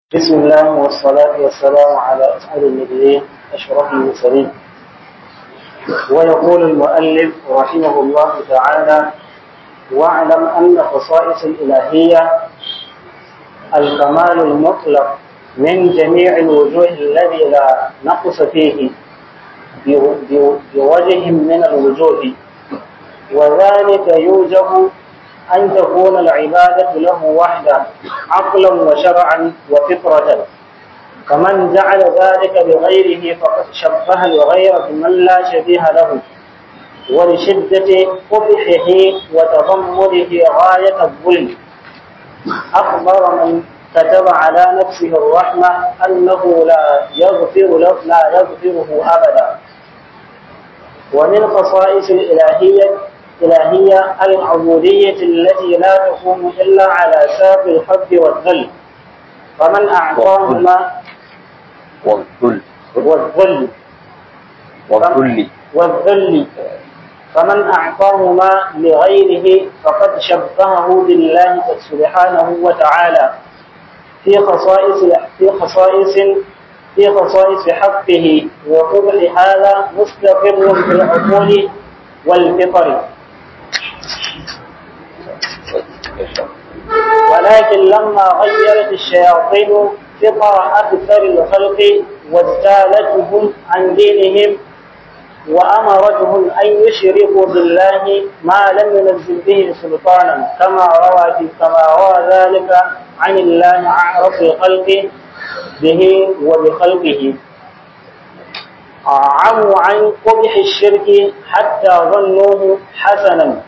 بسم الله والصلاة والسلام على أسعد النبيين أشرف المرسلين ويقول المؤلف رحمه الله تعالى واعلم أن خصائص الإلهية الكمال المطلق من جميع الوجوه الذي لا نقص فيه بوجه من الوجوه وذلك يوجب أن تكون العبادة له وحده عقلا وشرعا وفطرة فمن جعل ذلك بغيره فقد شبه الغير بمن لا شبيه له ولشدة قبحه وتضمره غاية الظلم أخبر من كتب على نفسه الرحمة أنه لا يغفر له لا يغفره أبدا ومن خصائص الإلهية الإلهية العبودية التي لا تقوم إلا على ساق الحب والذل فمن أعطاهما والذل والذل والذل والذل فمن أعطاهما لغيره فقد شبهه بالله سبحانه وتعالى في خصائص في خصائص في خصائص حقه وقبح هذا مستقر في العقول والفطر ولكن لما غيرت الشياطين فطر أكثر الخلق واجتالتهم عن دينهم وأمرتهم أن يشركوا بالله ما لم ينزل به سلطانا كما روى في كما روى ذلك عن الله أعرف الخلق به وبخلقه عموا عن قبح الشرك حتى ظنوه حسنا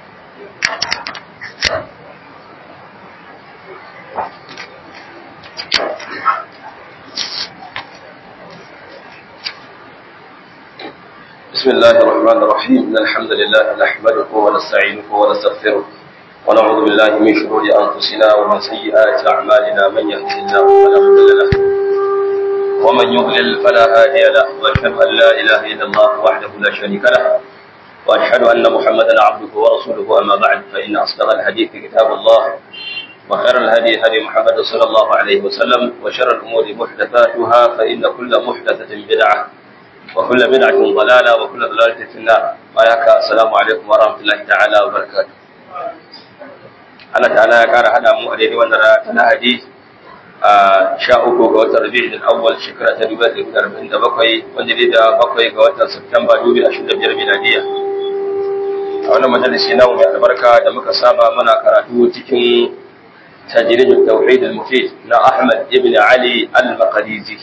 بسم الله الرحمن الرحيم إن الحمد لله نحمده ونستعينه ونستغفره ونعوذ بالله من شرور أنفسنا ومن سيئات أعمالنا من يهده الله فلا مضل له ومن يضلل فلا هادي له وأشهد أن لا إله إلا الله وحده لا شريك له وأشهد أن محمدا عبده ورسوله أما بعد فإن أصدق الحديث كتاب الله وخير الهدي هدي محمد صلى الله عليه وسلم وشر الأمور محدثاتها فإن كل محدثة بدعة وكل بدعة ضلالة وكل ضلالة في النار وياك السلام عليكم ورحمة الله تعالى وبركاته Allah ta'ala ya kara hada mu a daidai wannan rana ta Lahadi a sha uku ga watan Rabi'ul Awwal shekara ta dubu ɗaya da arba'in da bakwai wanda dai da bakwai ga watan Satumba dubu ashirin da biyar miladiya. A wannan majalisi namu mai albarka da muka saba muna karatu cikin tajridul tauhid al-mufid na Ahmad ibn Ali al-Maqdisi.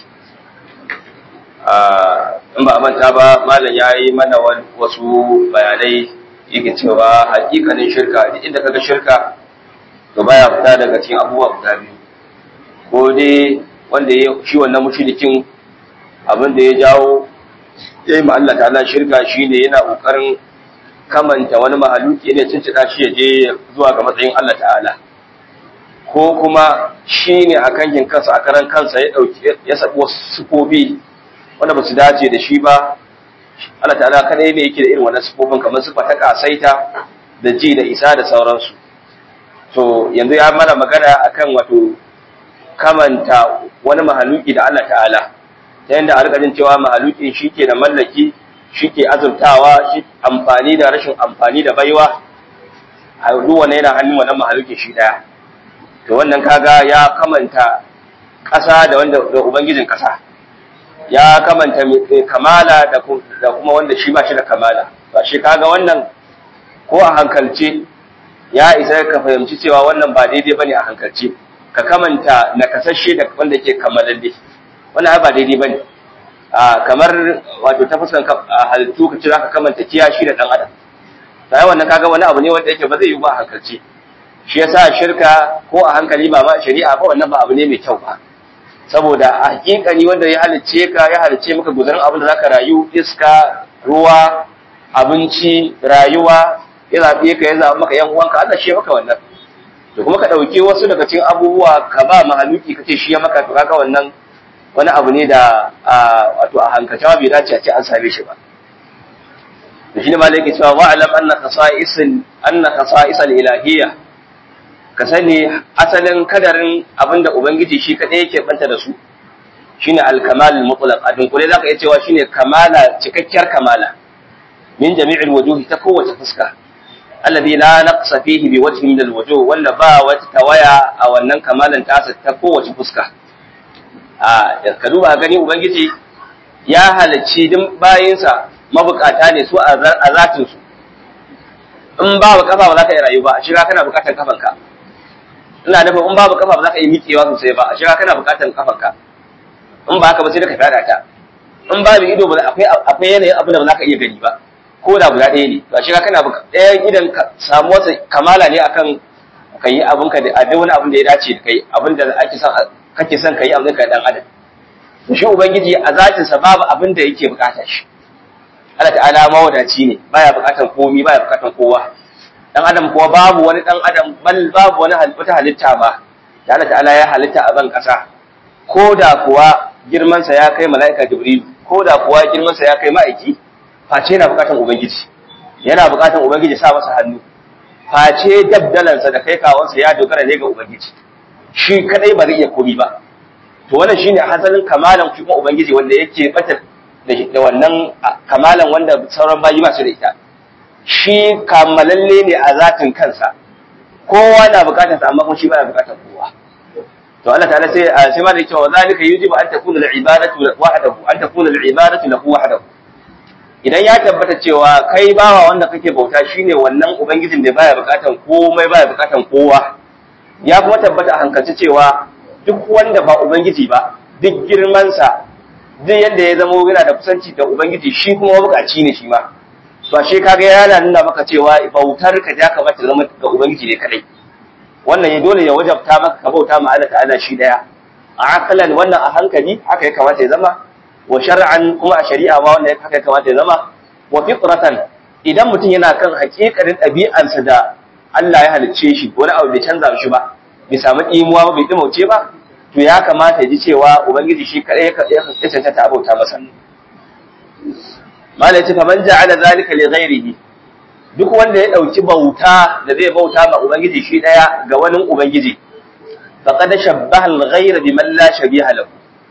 in ba a manta ba malam ya yi mana wasu bayanai yake cewa hakikanin shirka duk inda kaga shirka to baya fita daga cikin abubuwa guda biyu ko dai wanda ya shi wannan mushrikin abin da ya jawo ya yi ma Allah ta'ala shirka shine yana kokarin kamanta wani mahaluki ne cincida shi ya je zuwa ga matsayin Allah ta'ala ko kuma shine a kankin kansa a karan kansa ya dauki ya sabi wasu sufofi wanda ba su dace da shi ba Allah ta'ala kadai ne yake da irin wannan sifofin kamar sifa ta kasaita da ji da isa da sauransu to yanzu ya mana magana akan wato kamanta wani mahaluki da Allah ta'ala ta yanda a rikajin cewa mahalukin shi ke da mallaki shi ke azurtawa shi amfani da rashin amfani da baiwa a duk wani yana hannun wannan mahalukin shi daya to wannan kaga ya kamanta ƙasa da wanda da ubangijin ƙasa ya kamanta kamala da kuma wanda shi ba shi da kamala ba shi kaga wannan ko a hankalce ya isa ka fahimci cewa wannan ba daidai bane a hankalce ka kamanta nakasashe da wanda ke kamalalle wannan ba daidai bane a kamar wato ta fuskan halittu ka cira ka kamanta kiyashi da dan adam sai wannan kaga wani abu ne wanda yake ba zai yi ba a hankalce shi yasa shirka ko a hankali ba ma shari'a ba wannan ba abu ne mai kyau ba saboda a hakikani wanda ya halicce ka ya halicce maka guzarin abin da zaka rayu iska ruwa abinci rayuwa ya zaɓe ka ya zaɓi maka yan uwanka Allah shi maka wannan to kuma ka ɗauki wasu daga cikin abubuwa ka ba mahaluki kace shi ya maka to kaga wannan wani abu ne da wato a hankalce bai dace a ce an same shi ba to shine malai yake cewa wa'lam anna khasa'is anna khasa'is al-ilahiyya ka sani asalin kadarin abinda ubangiji shi kadai yake banta da su shine al-kamal mutlaq a dunkule zaka iya cewa shine kamala cikakkiyar kamala min jami'il wujuhi ta kowace fuska alladhi la naqsa fihi bi wajhin min al-wujuh wanda ba wata tawaya a wannan kamalan tasa ta kowace fuska a ka duba gani ubangiji ya halacci din bayinsa mabukata ne su a zatin su in babu kafa ba za ka yi rayu ba a shiga kana bukatar kafanka ina nufin in babu kafa ba za ka yi miƙewa sosai ba a shiga kana bukatar kafanka in ba haka ba sai da ka fada ta in babu ido ba akwai akwai yanayin abin da ba za ka iya gani ba ko da guda ɗaya ne ba shiga kana ɗayan idan ka samu wata kamala ne akan ka yi abin ka da duk wani abin da ya dace da kai abin da ake son kake son ka yi abin ka dan adam shi ubangiji a zatinsa babu abin da yake bukata shi Allah ta'ala mawadaci ne baya bukatan komi baya bukatan kowa dan adam kuwa babu wani dan adam bal babu wani wata halitta ba da Allah ta'ala ya halitta a ban kasa ko da kuwa girman sa ya kai mala'ika jibril ko da kuwa girman sa ya kai ma'aiki face yana bukatan ubangiji yana bukatan ubangiji sa masa hannu face dabdalan sa da kai kawon sa ya dogara ne ga ubangiji shi kadai ba zai iya komi ba to wannan shine hasalin kamalan kuma ubangiji wanda yake bata da wannan kamalan wanda sauran bayi masu da ita shi kamalalle ne a zatin kansa kowa na bukatar sa amma kuma shi baya bukatar kowa to Allah ta'ala sai sai ma da yake wa zalika yujibu an takuna al-ibadatu wahdahu an takuna al-ibadatu lahu wahdahu idan ya tabbata cewa kai bawa wanda kake bauta shine wannan ubangijin da baya bukatar komai baya bukatar kowa ya kuma tabbata a hankalci cewa duk wanda ba ubangiji ba duk girman sa duk yadda ya zama yana da kusanci da ubangiji shi kuma bukaci ne shi ma to ashe kaga yana nuna maka cewa bautar ka ya kamata zama ga ubangiji ne kadai wannan ya dole ya wajabta maka ka bauta ma Allah ta'ala shi daya a akalan wannan a hankali haka ya kamata ya zama wa shar'an kuma a shari'a ma wannan haka ya kamata ya zama wa fitratan idan mutum yana kan hakikarin ɗabi'ansa da Allah ya halicce shi wani abu bai canza shi ba bai samu imuwa ba bai dimauce ba to ya kamata ya ji cewa ubangiji shi kadai ya cancanta a bauta masa mala yace faman ja'ala zalika li ghairihi duk wanda ya dauki bauta da zai bauta ma ubangiji shi daya ga wani ubangiji faqad shabbaha al-ghayra biman la shabiha lahu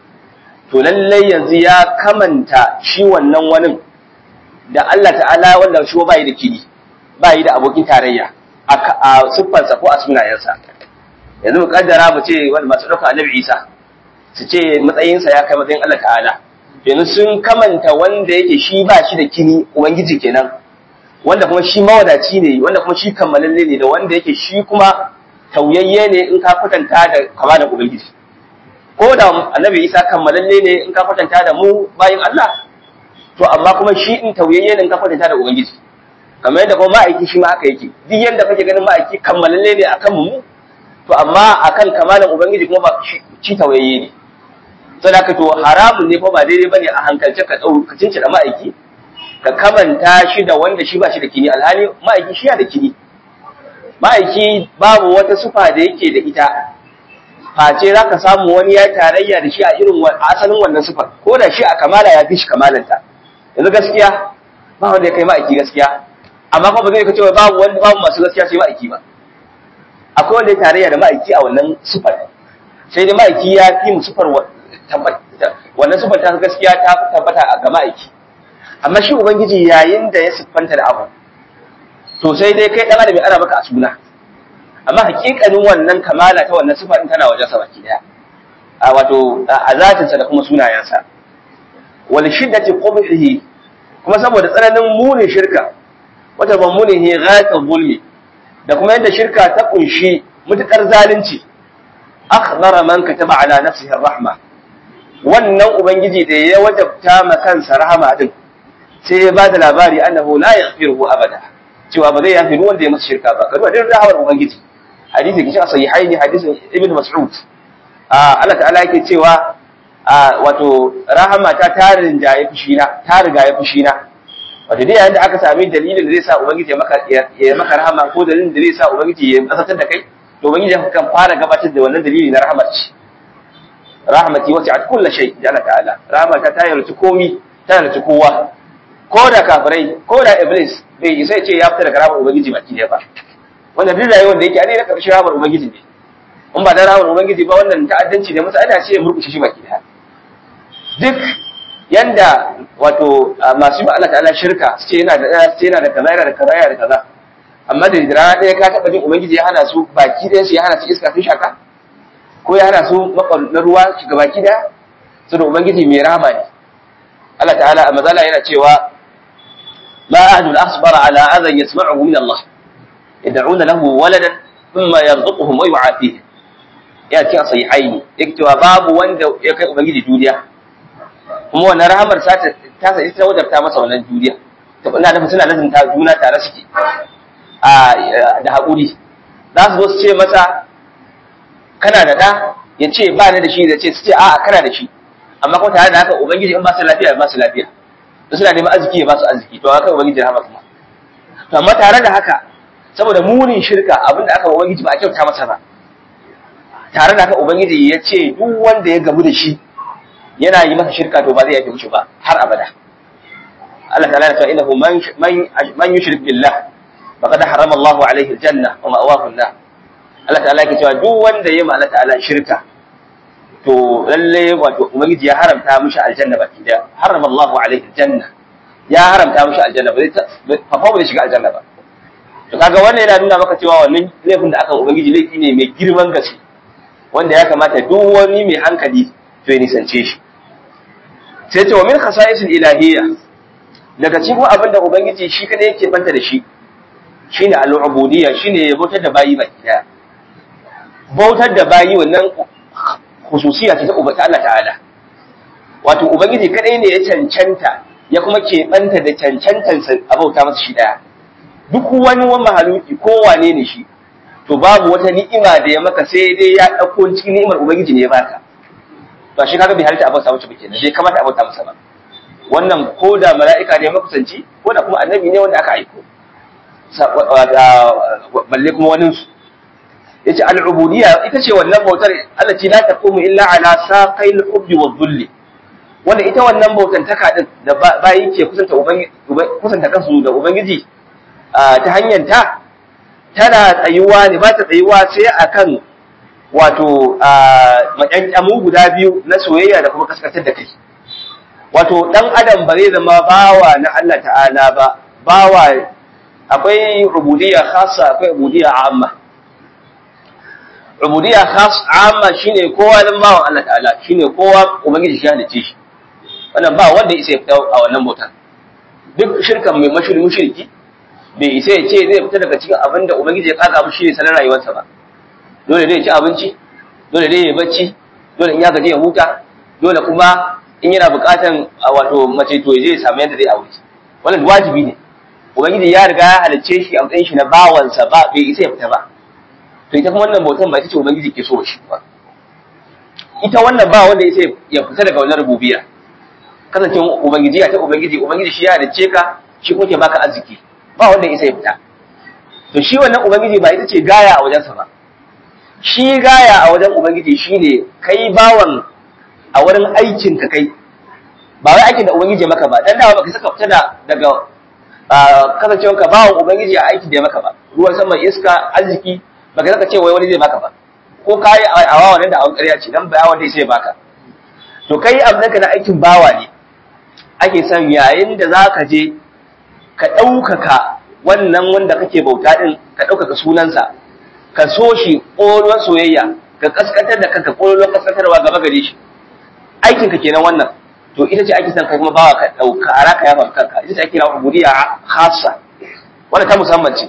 to lalle yanzu ya kamanta shi wannan wani da Allah ta'ala wanda shi ba yi da kini ba yi da abokin tarayya a siffarsa ko a sunayensa yanzu mu kaddara mu ce wanda masu ɗauka annabi Isa su ce matsayinsa ya kai matsayin Allah ta'ala yanzu sun kamanta wanda yake shi ba shi da kini ubangiji kenan wanda kuma shi mawadaci ne wanda kuma shi kammalalle ne da wanda yake shi kuma tauyayye ne in ka kwatanta da kamalan ubangiji ko da annabi Isa kammalalle ne in ka kwatanta da mu bayin Allah to amma kuma shi in tauyayye ne in ka kwatanta da ubangiji kamar yadda kuma ma'aiki shi ma haka yake duk yanda kake ganin ma'aiki kammalalle ne akan mu to amma akan kamalan ubangiji kuma ba shi tauyayye ne saboda to haramun ne fa ba daidai bane a hankalce ka dau ka cince da ma'aiki ka kamanta shi da wanda shi ba shi da kini alhali ma'aiki shi ya da kini ma'aiki babu wata sufa da yake da ita face za ka samu wani ya tarayya da shi a irin asalin wannan sufar ko da shi a kamala ya fi shi kamalanta yanzu gaskiya ba wanda ya kai ma'aiki gaskiya amma kuma ba zai ka cewa babu wanda babu masu gaskiya sai ma'aiki ba akwai wanda ya tarayya da ma'aiki a wannan sufar sai dai ma'aiki ya fi mu sufar wannan sufar ta gaskiya ta fi tabbata a ga ma'aiki amma shi ubangiji yayin da ya siffanta da abu to sai dai kai dan adam ya ara maka a suna amma hakikanin wannan kamala ta wannan sifa din tana wajen sa baki daya a wato a zatin sa da kuma sunayensa wal shiddati qubhihi kuma saboda tsananin munin shirka wata ban munihi ghayatul zulmi da kuma yadda shirka ta kunshi mutukar zalunci akhbara man kataba ala nafsihi rahma wannan ubangiji da ya wajabta ma kansa rahama din sai ya bada labari annahu la yaghfiruhu abada cewa ba zai yafi wanda ya masa shirka ba kaduwa din rahamar ubangiji hadisi kishi a sahihaini hadisin ibn mas'ud a Allah ta'ala yake cewa wato rahama ta tarin jaye fushina ta riga ya fushina wato dai yayin da aka sami dalilin da zai sa ubangiji ya maka ya maka rahama ko dalilin da zai sa ubangiji ya kasatar da kai to ubangiji kan fara gabatar da wannan dalili na rahmar ci rahmati wasi'at kulli shay da Allah ta'ala rahmata ta yarci komi ta yarci kowa ko da kafirai ko da iblis bai sai ce ya fita daga rahmar ubangiji baki ne ba wanda duk rayuwar da yake a ne na karshen rahamar ubangiji ne in ba da rahamar ubangiji ba wannan ta'addanci ne masa ana ce ya murkushe shi baki daya duk yanda wato masu yi Allah ta'ala shirka su ce yana da su ce yana da kaza yana da kaza yana da kaza amma da rana ɗaya ka taɓa jin ubangiji ya hana su baki ɗaya su ya hana su iska sun shaka ko ya hana su na ruwa shiga baki ɗaya su da ubangiji mai rahama ne Allah ta'ala a mazala yana cewa ma ahadun asbara ala adhan yasma'uhu min Allah yad'una lahu waladan thumma yarzuquhum wa yu'afihim ya ce a sahihaini yake cewa babu wanda ya kai ubangiji duniya kuma wannan rahamar ta ta sa ita wajabta masa wannan duniya to ina nufin suna lazimta juna tare suke a da haƙuri za su zo su ce masa kana da ɗa ya ce ba ni da shi da ce su ce a'a kana da shi amma kuma tare da haka ubangiji in ba su lafiya ba su lafiya to suna neman arziki ya ba su arziki to haka ubangiji rahama kuma to amma tare da haka saboda munin shirka abinda aka ubangiji ba a kyauta masa ba tare da haka ubangiji ya ce duk wanda ya gamu da shi yana yi masa shirka to ba zai yafe mishi ba har abada Allah ta'ala ya ce innahu man man yushrik billah faqad harama Allahu alaihi aljanna wa ma'wahu an-nar Allah ta'ala yake cewa duk wanda ya ma Allah ta'ala shirka to lalle wato ubangiji ya haramta mishi aljanna baki da harama Allahu alaihi aljanna ya haramta mishi aljanna ba zai fa ba zai shiga aljanna ba to kaga wannan yana nuna maka cewa wannan laifin da aka ubangiji laifi ne mai girman gaske wanda ya kamata duk wani mai hankali to ya nisance shi sai ce wa min khasa'isil ilahiyya daga cikin abin da ubangiji shi kada yake banta da shi shine al-ubudiyya shine ya bautar da bayi baki daya bautar da bayi wannan khususiyya ce ta ubata Allah ta'ala wato ubangiji kadai ne ya cancanta ya kuma ke banta da cancantan a bauta masa shi daya duk wani wani mahaluki ko wane ne shi to babu wata ni'ima da ya maka sai dai ya dauko cikin ni'imar ubangiji ne ya baka to shi kaga bai halitta abauta masa ba kenan bai kamata abauta masa ba wannan ko da mala'ika ne makusanci ko da kuma annabi ne wanda aka aiko balle kuma wani su yace al-ubudiyya ita ce wannan bautar Allah ce la taqumu illa ala saqil hubbi wa dhulli wanda ita wannan bautan taka din da bayi ke kusanta ubangiji kusanta kansu da ubangiji ta hanyar ta tana tsayuwa ne ba ta tsayuwa sai akan wato maƙyanƙyamu guda biyu na soyayya da kuma kaskantar da kai wato ɗan adam ba zai zama bawa na Allah ta'ala ba bawa akwai rubudiyya khassa akwai rubudiyya amma rubudiyya khassa amma shine kowa dan bawan Allah ta'ala shine kowa ubangiji shi halice shi wannan ba wanda isa ya fita a wannan bautan duk shirkan mai mashiri mushriki bai isa ya ce zai fita daga cikin abin da ubangiji ya kaza shi ne sanar rayuwarsa ba dole ne ya ci abinci dole ne ya bacci dole in ya gaji ya huta dole kuma in yana buƙatan wato mace to zai samu yadda zai aure wannan wajibi ne ubangiji ya riga ya halicce shi a matsayin shi na bawansa ba bai isa ya fita ba to ita kuma wannan bautan ba ita ce ubangiji ke so shi ba ita wannan ba wanda ya ya fita daga wannan rububiyya kasancewa ubangiji ya ta ubangiji ubangiji shi ya halicce ka shi kuma ke baka arziki ba wanda isa ya fita to shi wannan ubangiji ba ita ce gaya a wajensa ba shi gaya a wajen ubangiji shine kai bawan a wurin aikin ka kai ba wai aikin da ubangiji ya maka ba dan dawa baka saka fita da daga kasancewar ka bawan ubangiji a aikin da ya maka ba ruwan sama iska arziki baka saka ce wai wani zai baka ba ko kai a wawa nan da awon ƙarya ce dan ba wanda sai baka to kai abin ka na aikin bawa ne ake son yayin da zaka je ka ɗaukaka wannan wanda kake bauta ɗin ka ɗaukaka sunansa ka so shi ƙolon soyayya ka ƙasƙantar da kanka ƙolon ƙasƙantarwa gaba gare shi aikinka kenan wannan to ita ce ake son kai kuma bawa ka ɗauka a raka yafa kanka ita ce ake kira ubudiyya khassa wanda ta musamman ce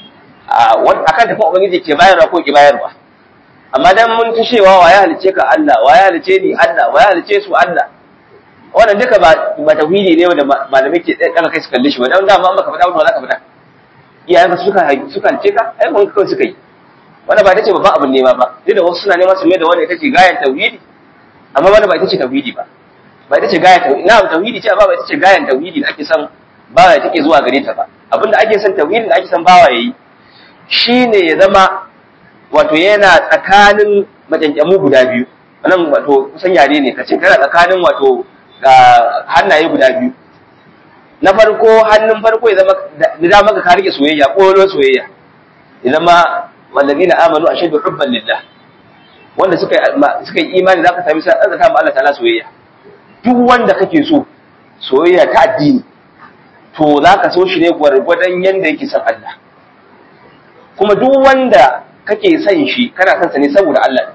akan tafi ubangiji ke bayarwa ko ke bayarwa amma dan mun ta cewa wa ya halice ka Allah wa ya halice ni Allah wa ya halice su Allah wannan duka ba ba tauhidi ne wanda malamai ke daga kai su kalle shi ba dan dama an baka faɗa ba za ka faɗa iyayen ka suka suka ce ka ai kun kawai suka yi wannan ba ita ce babban abin nema ba duk da wasu suna neman su mai da wannan ita ce gayan tauhidi amma wannan ba ita ce tauhidi ba ba ita ce gayan tauhidi na tauhidi ce amma ba ita ce gayan tauhidi da ake son bawa take zuwa gare ta ba abinda ake son tauhidin da ake son bawa yayi shine ya zama wato yana tsakanin majanjamu guda biyu wannan wato kusan yare ne kace kana tsakanin wato ga hannaye guda biyu na farko hannun farko ya zama da maka ka rike soyayya ƙolon soyayya idan ma wallazina amanu ashaddu hubban lillah wanda suka suka yi imani zaka sami sai azaka ma Allah ta'ala soyayya duk wanda kake so soyayya ta addini to zaka so shi ne gwargwadon yanda yake son Allah kuma duk wanda kake son shi kana son sa ne saboda Allah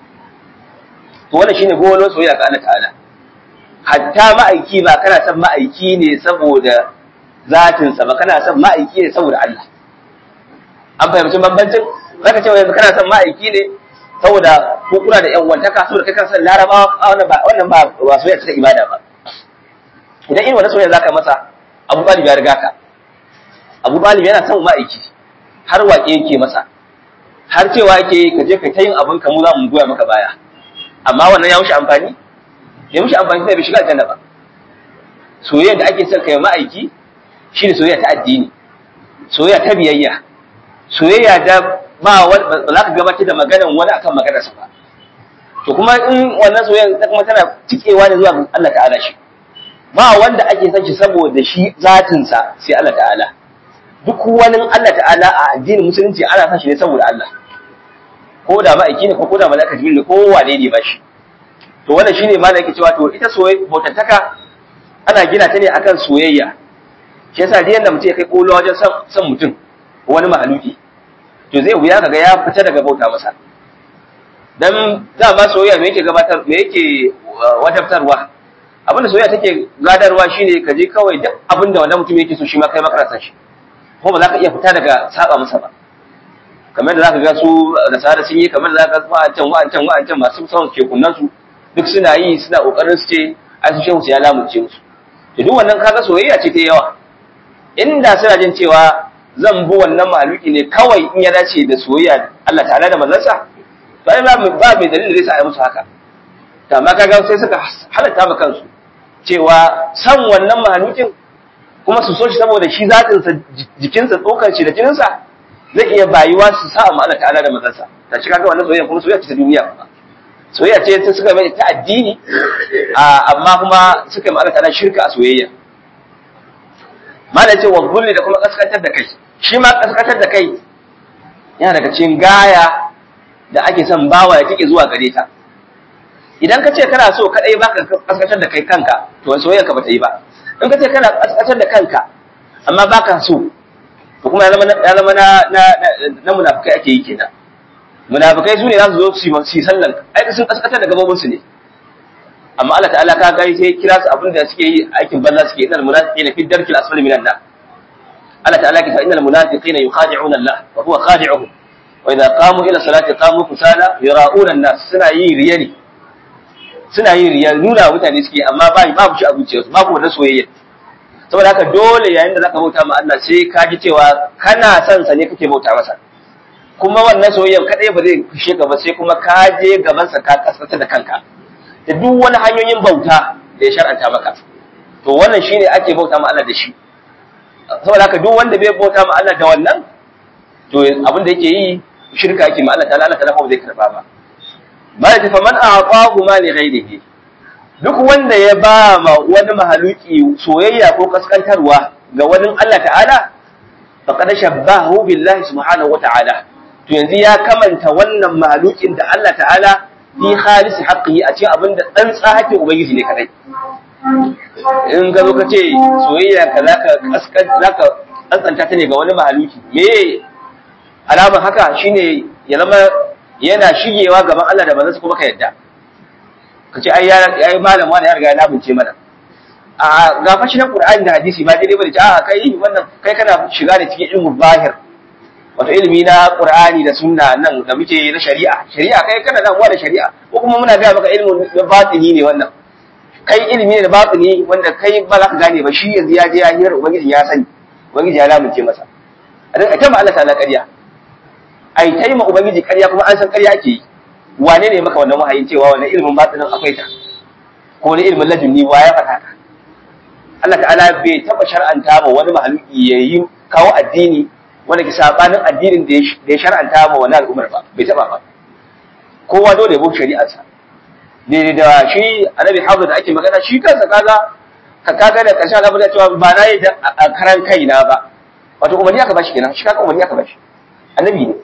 to wannan shine gowon soyayya ga Allah ta'ala hatta ma'aiki ba kana son ma'aiki ne saboda zatin sa ba kana son ma'aiki ne saboda Allah an fahimci bambancin zaka ce yanzu kana son ma'aiki ne saboda ko kuna da yan wantaka saboda kai kana son larabawa wannan ba wannan ba ba soyayya ta ibada ba idan irin wannan soyayya zaka masa Abu Talib ya riga ka Abu Talib yana son ma'aiki har waƙe yake masa har cewa yake ka je ka ta yin abin ka mu za mu goya maka baya amma wannan ya mushi amfani ya mushi amfani sai bai shiga aljanna ba soyayya da ake son kai ma'aiki shine soyayya ta addini soyayya ta biyayya soyayya da ba ba za ka gabatar da maganan wani akan maganar sa ba to kuma in wannan soyayya ta kuma tana cikewa ne zuwa Allah ta'ala shi ba wanda ake son shi saboda shi zatin sa sai Allah ta'ala duk wani Allah ta'ala a addinin musulunci ana son shi ne saboda Allah ko da ma'aiki ne ko da malaka jibril ko wane ne ba shi to wannan shine malaka yake cewa to ita soyayya bautantaka ana gina ta ne akan soyayya shi yasa duk yanda mutum ya kai kolo wajen son mutum wani mahaluki to zai wuya kaga ya fita daga bauta masa dan dama soyayya me yake gabatar me yake wajabtarwa abin da soyayya take gadarwa shine ka je kawai duk abin da wannan mutum yake so shi ma kai maka san shi ko ba za ka iya fita daga saba masa ba kamar da za ka ga su da sada sun yi kamar da za ka ga wa'ancan wa'ancan wa'ancan masu son kekunan su duk suna yi suna kokarin su ce ai su shehu ya lamunce musu to duk wannan kaga soyayya ce ta yawa inda suna jin cewa zan bi wannan maluki ne kawai in ya dace da soyayya Allah ta'ala da manzansa to ai ba mai dalilin da zai sa ai musu haka to amma kaga sai suka halatta ma kansu cewa san wannan malukin kuma su so shi saboda shi zatinsa jikinsa tsokar shi da jininsa zai iya bayuwa su sa ma Allah ta'ala da manzansa ta shi kaga wannan soyayya kuma soyayya ce ta duniya kuma soyayya ce ta suka mai ta addini amma kuma suka yi ma Allah ta'ala shirka a soyayya mala ce wa zulli da kuma kaskantar da kai shi ma kaskantar da kai yana daga cikin gaya da ake son bawa ya tike zuwa gare ta idan ka ce kana so kadai baka kaskantar da kai kanka to soyayya ka bata yi ba in ka ce kana kaskantar da kanka amma baka so to kuma ya zama ya zama na na na munafikai ake yi kenan munafikai su ne za su zo su yi sallan ai sun kaskantar da gabobin su ne amma Allah ta'ala ka ga sai kira su abin da suke yi aikin banza suke innal munafiqina fi darkil asfali minan nar Allah ta'ala ke ta innal munafiqina yukhadi'una Allah wa huwa khadi'uhum wa idza qamu ila salati qamu kusala yara'una an-nas suna yi riya ne suna yin riya nuna mutane suke amma ba babu shi a zuciyarsu babu wannan soyayya saboda haka dole yayin da zaka bauta ma Allah sai ka ji cewa kana son sa ne kake bauta masa kuma wannan soyayyan kadai ba zai fishe ka ba sai kuma ka je gaban sa ka kaskata da kanka da duk wani hanyoyin bauta da ya shar'anta maka to wannan shine ake bauta ma Allah da shi saboda haka duk wanda bai bauta ma Allah da wannan to abin da yake yi shirka yake ma Allah ta'ala Allah ta'ala ba zai karba ba malaka faman a'tahu ma li ghayrihi duk wanda ya ba ma wani mahaluki soyayya ko kaskantarwa ga wani Allah ta'ala faqad shabbahu billahi subhanahu wata'ala to yanzu ya kamanta wannan mahalukin da Allah ta'ala fi khalis haqqihi a cikin abinda dan tsahake ubangiji ne kadai in ga zo ka ce soyayya ka zaka kaskan zaka tsantsanta ta ne ga wani mahaluki me alamar haka shine ya zama yana shigewa gaban Allah da manzansa kuma ka yadda ka ce ai ya yi malam wani ya riga ya labince mana a ga fashi na Qur'ani da hadisi ba daidai bane a kai wannan kai kana shiga da cikin ilmu zahir wato ilimi na Qur'ani da sunna nan da muke na shari'a shari'a kai kana damuwa da shari'a ko kuma muna ga maka ilmu na batini ne wannan kai ilimi ne da batini wanda kai ba za ka gane ba shi yanzu ya je ya hira ubangiji ya sani ubangiji ya lamince masa a ta ma Allah ta'ala ƙarya ai ta yi ma ubangiji ƙarya kuma an san ƙarya ake yi wane ne maka wannan wahayin cewa wannan ilimin batinin akwai ta ko wani ilimin ladunni wa ya faɗa ka Allah ta'ala bai taɓa shar'anta ma wani mahaluki ya yi kawo addini wanda ke sabanin addinin da ya shar'anta ma wani al'ummar ba bai taɓa ba kowa dole ya bi shari'arsa daidai da shi annabi hafiz da ake magana shi kansa kaga ka kaga da ƙarshen al'amari cewa ba na yi a karan kaina ba wato umarni aka bashi kenan shi kaga umarni aka bashi annabi ne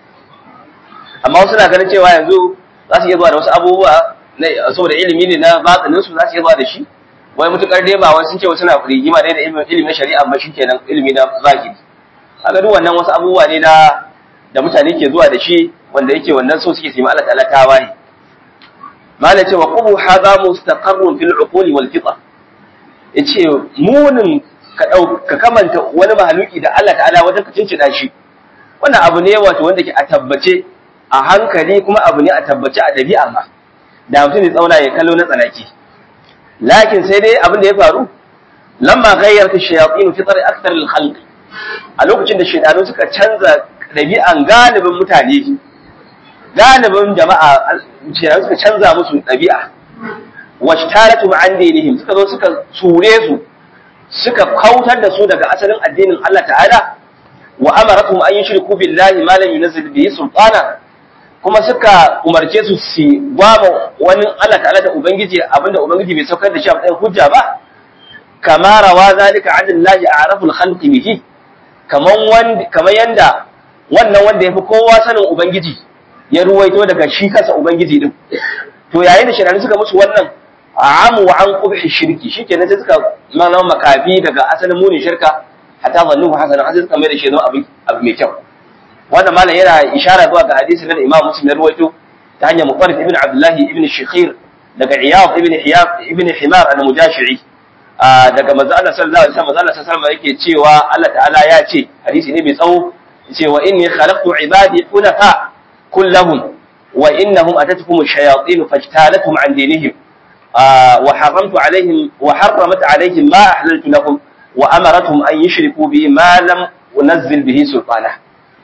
amma wasu na ganin cewa yanzu za su iya zuwa da wasu abubuwa saboda ilimi ne na batsanin su za su iya zuwa da shi wai mutukar dai ba wani sun ce wasu na rigima dai da ilimin shari'a ba shikenan ilimi na zahiri kaga duk wannan wasu abubuwa ne na da mutane ke zuwa da shi wanda yake wannan so suke sima Allah ta'ala tawaye malai ce wa qubu hadha mustaqarrun fil uquli wal fitra yace munin ka dau ka kamanta wani mahaluki da Allah ta'ala wajen ka cincida shi wannan abu ne wato wanda ke a tabbace a hankali kuma abu ne a tabbace a dabi'a ma da mutum ne tsauna ya kallo na tsanaki lakin sai dai abin da ya faru lamma ghayyarta shayatin fitr akthar al khalq a lokacin da shaydanu suka canza dabi'an galibin mutane galibin jama'a shaydanu suka canza musu dabi'a washtaratu an dinihim suka zo suka sure su suka kautar da su daga asalin addinin Allah ta'ala wa amaratuhum an yushriku billahi ma lam yunzil bihi sultana kuma suka umarce su su gwama wani Allah ta'ala da Ubangiji abinda Ubangiji bai saukar da shi a matsayin hujja ba kama rawa zalika an Allah a'raful khalqi bihi kaman wanda kaman yanda wannan wanda yafi kowa sanin Ubangiji ya ruwaito daga shi kansa Ubangiji din to yayin da shirani suka musu wannan amu wa an qubhi shirki shikenan sai suka mana makafi daga asalin munin shirka hatta zannu hasanan sai suka mai da shi zama abu mai kyau wannan malam yana ishara zuwa ga hadisi da Imam Muslim ya rawaito ta hanyar Mutarrif ibn Abdullah ibn Shikhir daga Iyad ibn Iyad ibn Himar al-Mujashi'i daga manzo Allah sallallahu alaihi wasallam Allah sallallahu alaihi yake cewa Allah ta'ala ya ce hadisi ne mai tsawo cewa inni khalaqtu ibadi hunafa kullahum wa innahum atatukum ash-shayatin fajtalatum an dinihim wa haramtu alaihim wa harramat alaihim ma ahlaltu lahum wa amaratuhum an yushriku bi ma lam unzil bihi sultana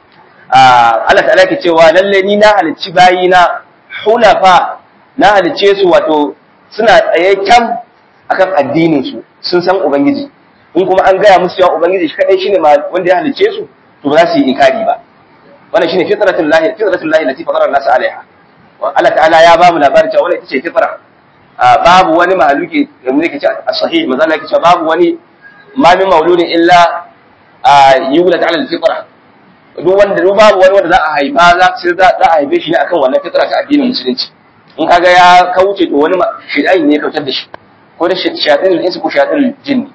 Allah ta'ala ke cewa lalle ni na halicci bayina hunafa na halicce su wato suna tsaye kyam akan addinin su sun san ubangiji in kuma an gaya musu cewa ubangiji shi kadai shine wanda ya halicce su to ba za su yi inkari ba wannan shine fitratul lahi fitratul lahi lati fatara an-nas alaiha Allah ta'ala ya ba mu labarin cewa wannan ita ce fitra babu wani mahaluki da mu yake ce as-sahih manzo Allah yake cewa babu wani ma min mauludin illa yulad ala al-fitra duk wanda duk babu wani wanda za a haifa za sai za a haife shi ne akan wannan fitra ta addinin musulunci in kaga ya kauce to wani shaytan ne ya kautar da shi ko da shayatin al-insu ko shayatin al-jinni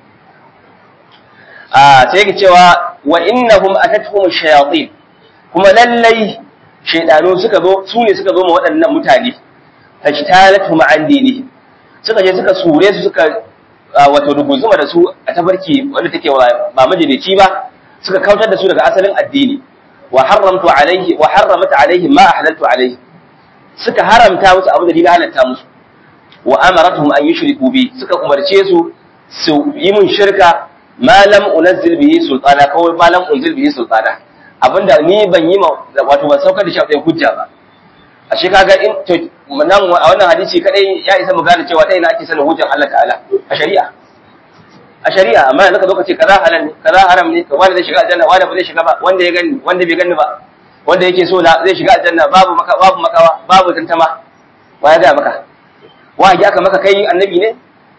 a sai yake cewa wa innahum atatuhum ash-shayatin kuma lallai shaydanu suka zo su ne suka zo ma waɗannan mutane fajtalatuhum an dinihi suka je suka sure su suka wato ruguzuma da su a tabarki wanda take ba majalici ba suka kautar da su daga asalin addini wa haramtu alaihi wa harramat alaihi ma ahlaltu alaihi suka haramta musu abu da ni halatta musu wa amaratuhum an yushriku bi suka umarce su su yi mun shirka ma lam unzil bihi sultana kawai ma lam unzil bihi sultana abinda ni ban yi wato ban saukar da shi a hujja ba a shi kaga in to nan a wannan hadisi kadai ya isa mu gane cewa ta ina ake sanin hujjan Allah ta'ala a shari'a a shari'a amma yanzu ka zo ka ce kaza halal ne kaza haram ne to wanda zai shiga aljanna wanda ba zai shiga ba wanda ya gani wanda bai gani ba wanda yake so da zai shiga aljanna babu maka babu makawa babu tantama wa ya ga maka wa ya aka maka kai annabi ne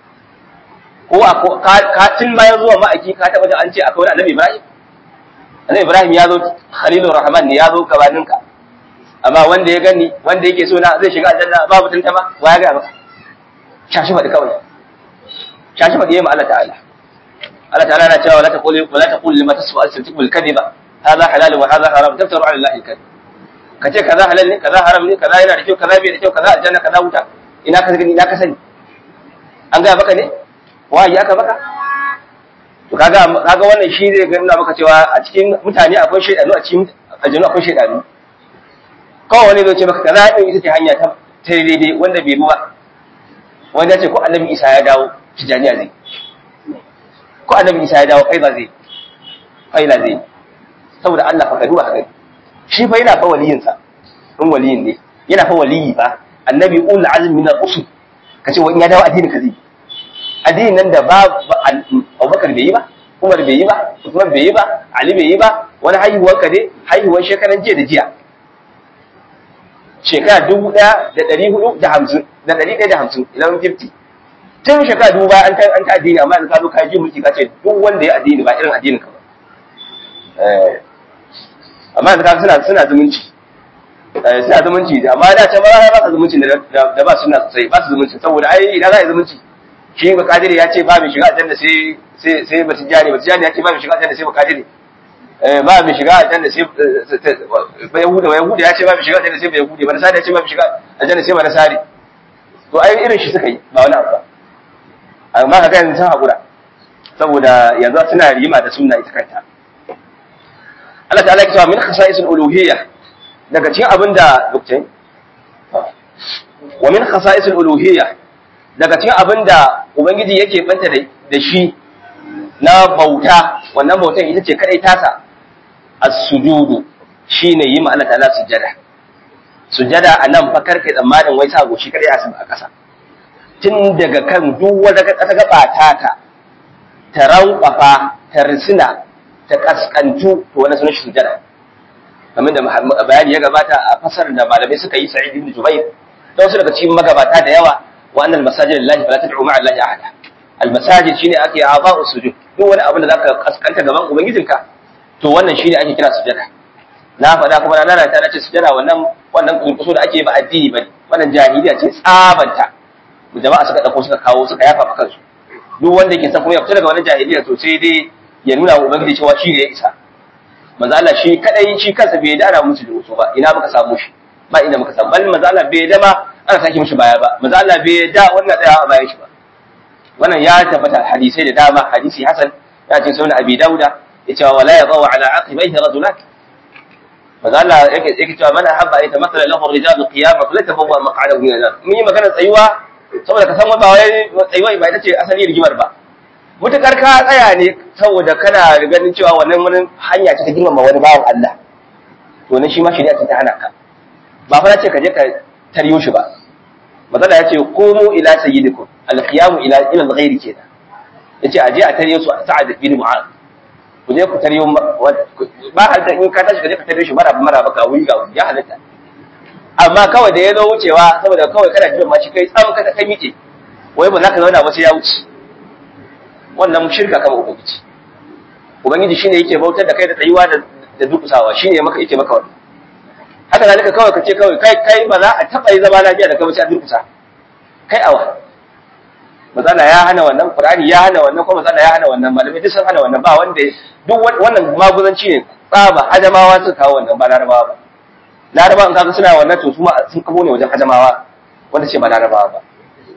ko a ka tun bayan zuwa ma'aiki ka taba da an ce akwai wani annabi Ibrahim annabi Ibrahim ya zo Khalilur Rahman ne ya zo gabaninka amma wanda ya gani wanda yake so na zai shiga aljanna babu tantama wa ya ga maka shashi faɗi kawai shashi faɗi yayin Allah ta'ala Allah ta'ala na cewa la taqul la taqul lima tasfu al-sidq bil kadhiba hadha halal wa hadha haram taftaru ala Allah al-kadhib kace kaza halal ne kaza haram ne kaza yana da kyau kaza bai da kyau kaza aljanna kaza wuta ina ka gani ina ka sani an ga maka ne wahayi aka maka to kaga kaga wannan shi zai ga nuna maka cewa a cikin mutane akwai shaydanu a cikin aljanu akwai shaydanu kawai wani zai ce maka kaza din ita ce hanya ta ta daidai wanda bai bi ba wanda ce ko annabi Isa ya dawo tijaniya zai ko annabi Isa ya dawo kai ba zai faila zai saboda Allah fa ka duba haka shi fa yana fa waliyin sa in waliyin ne yana fa waliyi ba annabi ul azmi min al-usul kace wani ya dawo addinin ka zai addinin nan da ba Abubakar bai yi ba Umar bai yi ba Usman bai yi ba Ali bai yi ba wani haihuwar ka ne haihuwar shekaran jiya da jiya shekara dubu ɗaya da ɗari hudu da hamsin da ɗari ɗaya da hamsin eleven fifty tun shekara dubu baya an ta an ta addini amma yanzu ka zo ka ji mulki ka ce duk wanda ya addini ba irin addinin ka ba amma yanzu kaga suna suna zumunci suna zumunci amma da ta ba ba su zumunci da ba suna sosai ba su zumunci saboda ai idan za a yi zumunci shi ba kadiri ya ce ba mai shiga aljanna sai sai sai ba tijani ba tijani ya ce ba mai shiga aljanna sai ba kadiri ba mai shiga aljanna sai ba yahuda ba yahuda ya ce ba mai shiga aljanna sai ba yahudi ba nasari ya ce ba mai shiga aljanna sai ba nasari to ai irin shi suka yi ba wani abu ba amma ka ga yanzu sun haƙura saboda yanzu suna rima da sunna ita kanta Allah ta'ala ya cewa min khasa'isul uluhiyya daga cikin abinda lokacin wa min khasa'isul uluhiyya daga cikin abinda ubangiji yake banta da shi na bauta wannan bautan ita ce kadai tasa as-sujudu shine yi ma Allah ta'ala sujada sujada anan fa karkai tsammanin wai sa goshi kadai a ƙasa tun daga kan duk wata ta gaba taka ta rankwafa ta risina ta kaskantu to wani sunan shi sujada kamar da bayani ya gabata a fasar da malamai suka yi sa'id ibn jubair da wasu daga cikin magabata da yawa wa annal masajid lillahi fala tad'u ma'a allahi ahada al masajid shine ake a'dha'u sujud duk wani abin da zaka kaskanta gaban ubangijinka to wannan shine ake kira sujada na faɗa kuma na lalata na ce sujada wannan wannan kunkuso da ake ba addini bane wannan jahiliya ce tsabanta jama'a suka dauko suka kawo suka yafa fa kansu duk wanda yake san kuma ya fita daga wannan jahiliya to sai dai ya nuna wa ubangiji cewa shi ne ya isa manzo Allah shi kadai shi kansa bai dana musu da wasu ba ina muka samu shi ba inda muka samu bal manzo Allah bai da ma ana saki mishi baya ba manzo Allah bai da wannan tsaya a bayan shi ba wannan ya tabbata hadisai da dama hadisi hasan ya ce sunan abi dauda ya ce wala yadaw ala aqibaihi rajulat manzo Allah yake yake cewa man habba ayta mathala lahu rijal qiyamah falyatabawa maq'adahu min an-nar mun yi magana tsayuwa saboda ka san ba wai tsayuwa ba ita ce asali rigimar ba mutukar ka tsaya ne saboda kana ganin cewa wannan wani hanya ce ta girmama wani bawan Allah to ne shi ma shari'a ta hana ka ba fa ce ka je ka taryo shi ba matsala ya ce komo ila sayyidikum alqiyamu ila ila alghairi kenan yace aje a taryo su sa'ad bin mu'az ku je ku taryo ba halta in ka tashi ka je ka taryo shi maraba maraba ka wuri ga ya halatta amma kawai da ya zo wucewa saboda kawai kana jiran ma shi kai tsawon ka kai miƙe wai ba za ka zauna ba sai ya wuce wannan shirka kama ubangiji ubangiji shine yake bautar da kai da tsayuwa da da dukusawa shine maka yake maka wannan haka zalika kawai kace kawai kai kai ba za a taba yi zama lafiya da kai ba sai a durkusa kai awa matsala ya hana wannan qur'ani ya hana wannan kuma matsala ya hana wannan malamai duk sun hana wannan ba wanda duk wannan maguzanci ne tsaba ajamawa suka kawo wannan ba larabawa ba larabawa in kaga suna wannan to su ma sun kabo ne wajen ajamawa wanda ce ba larabawa ba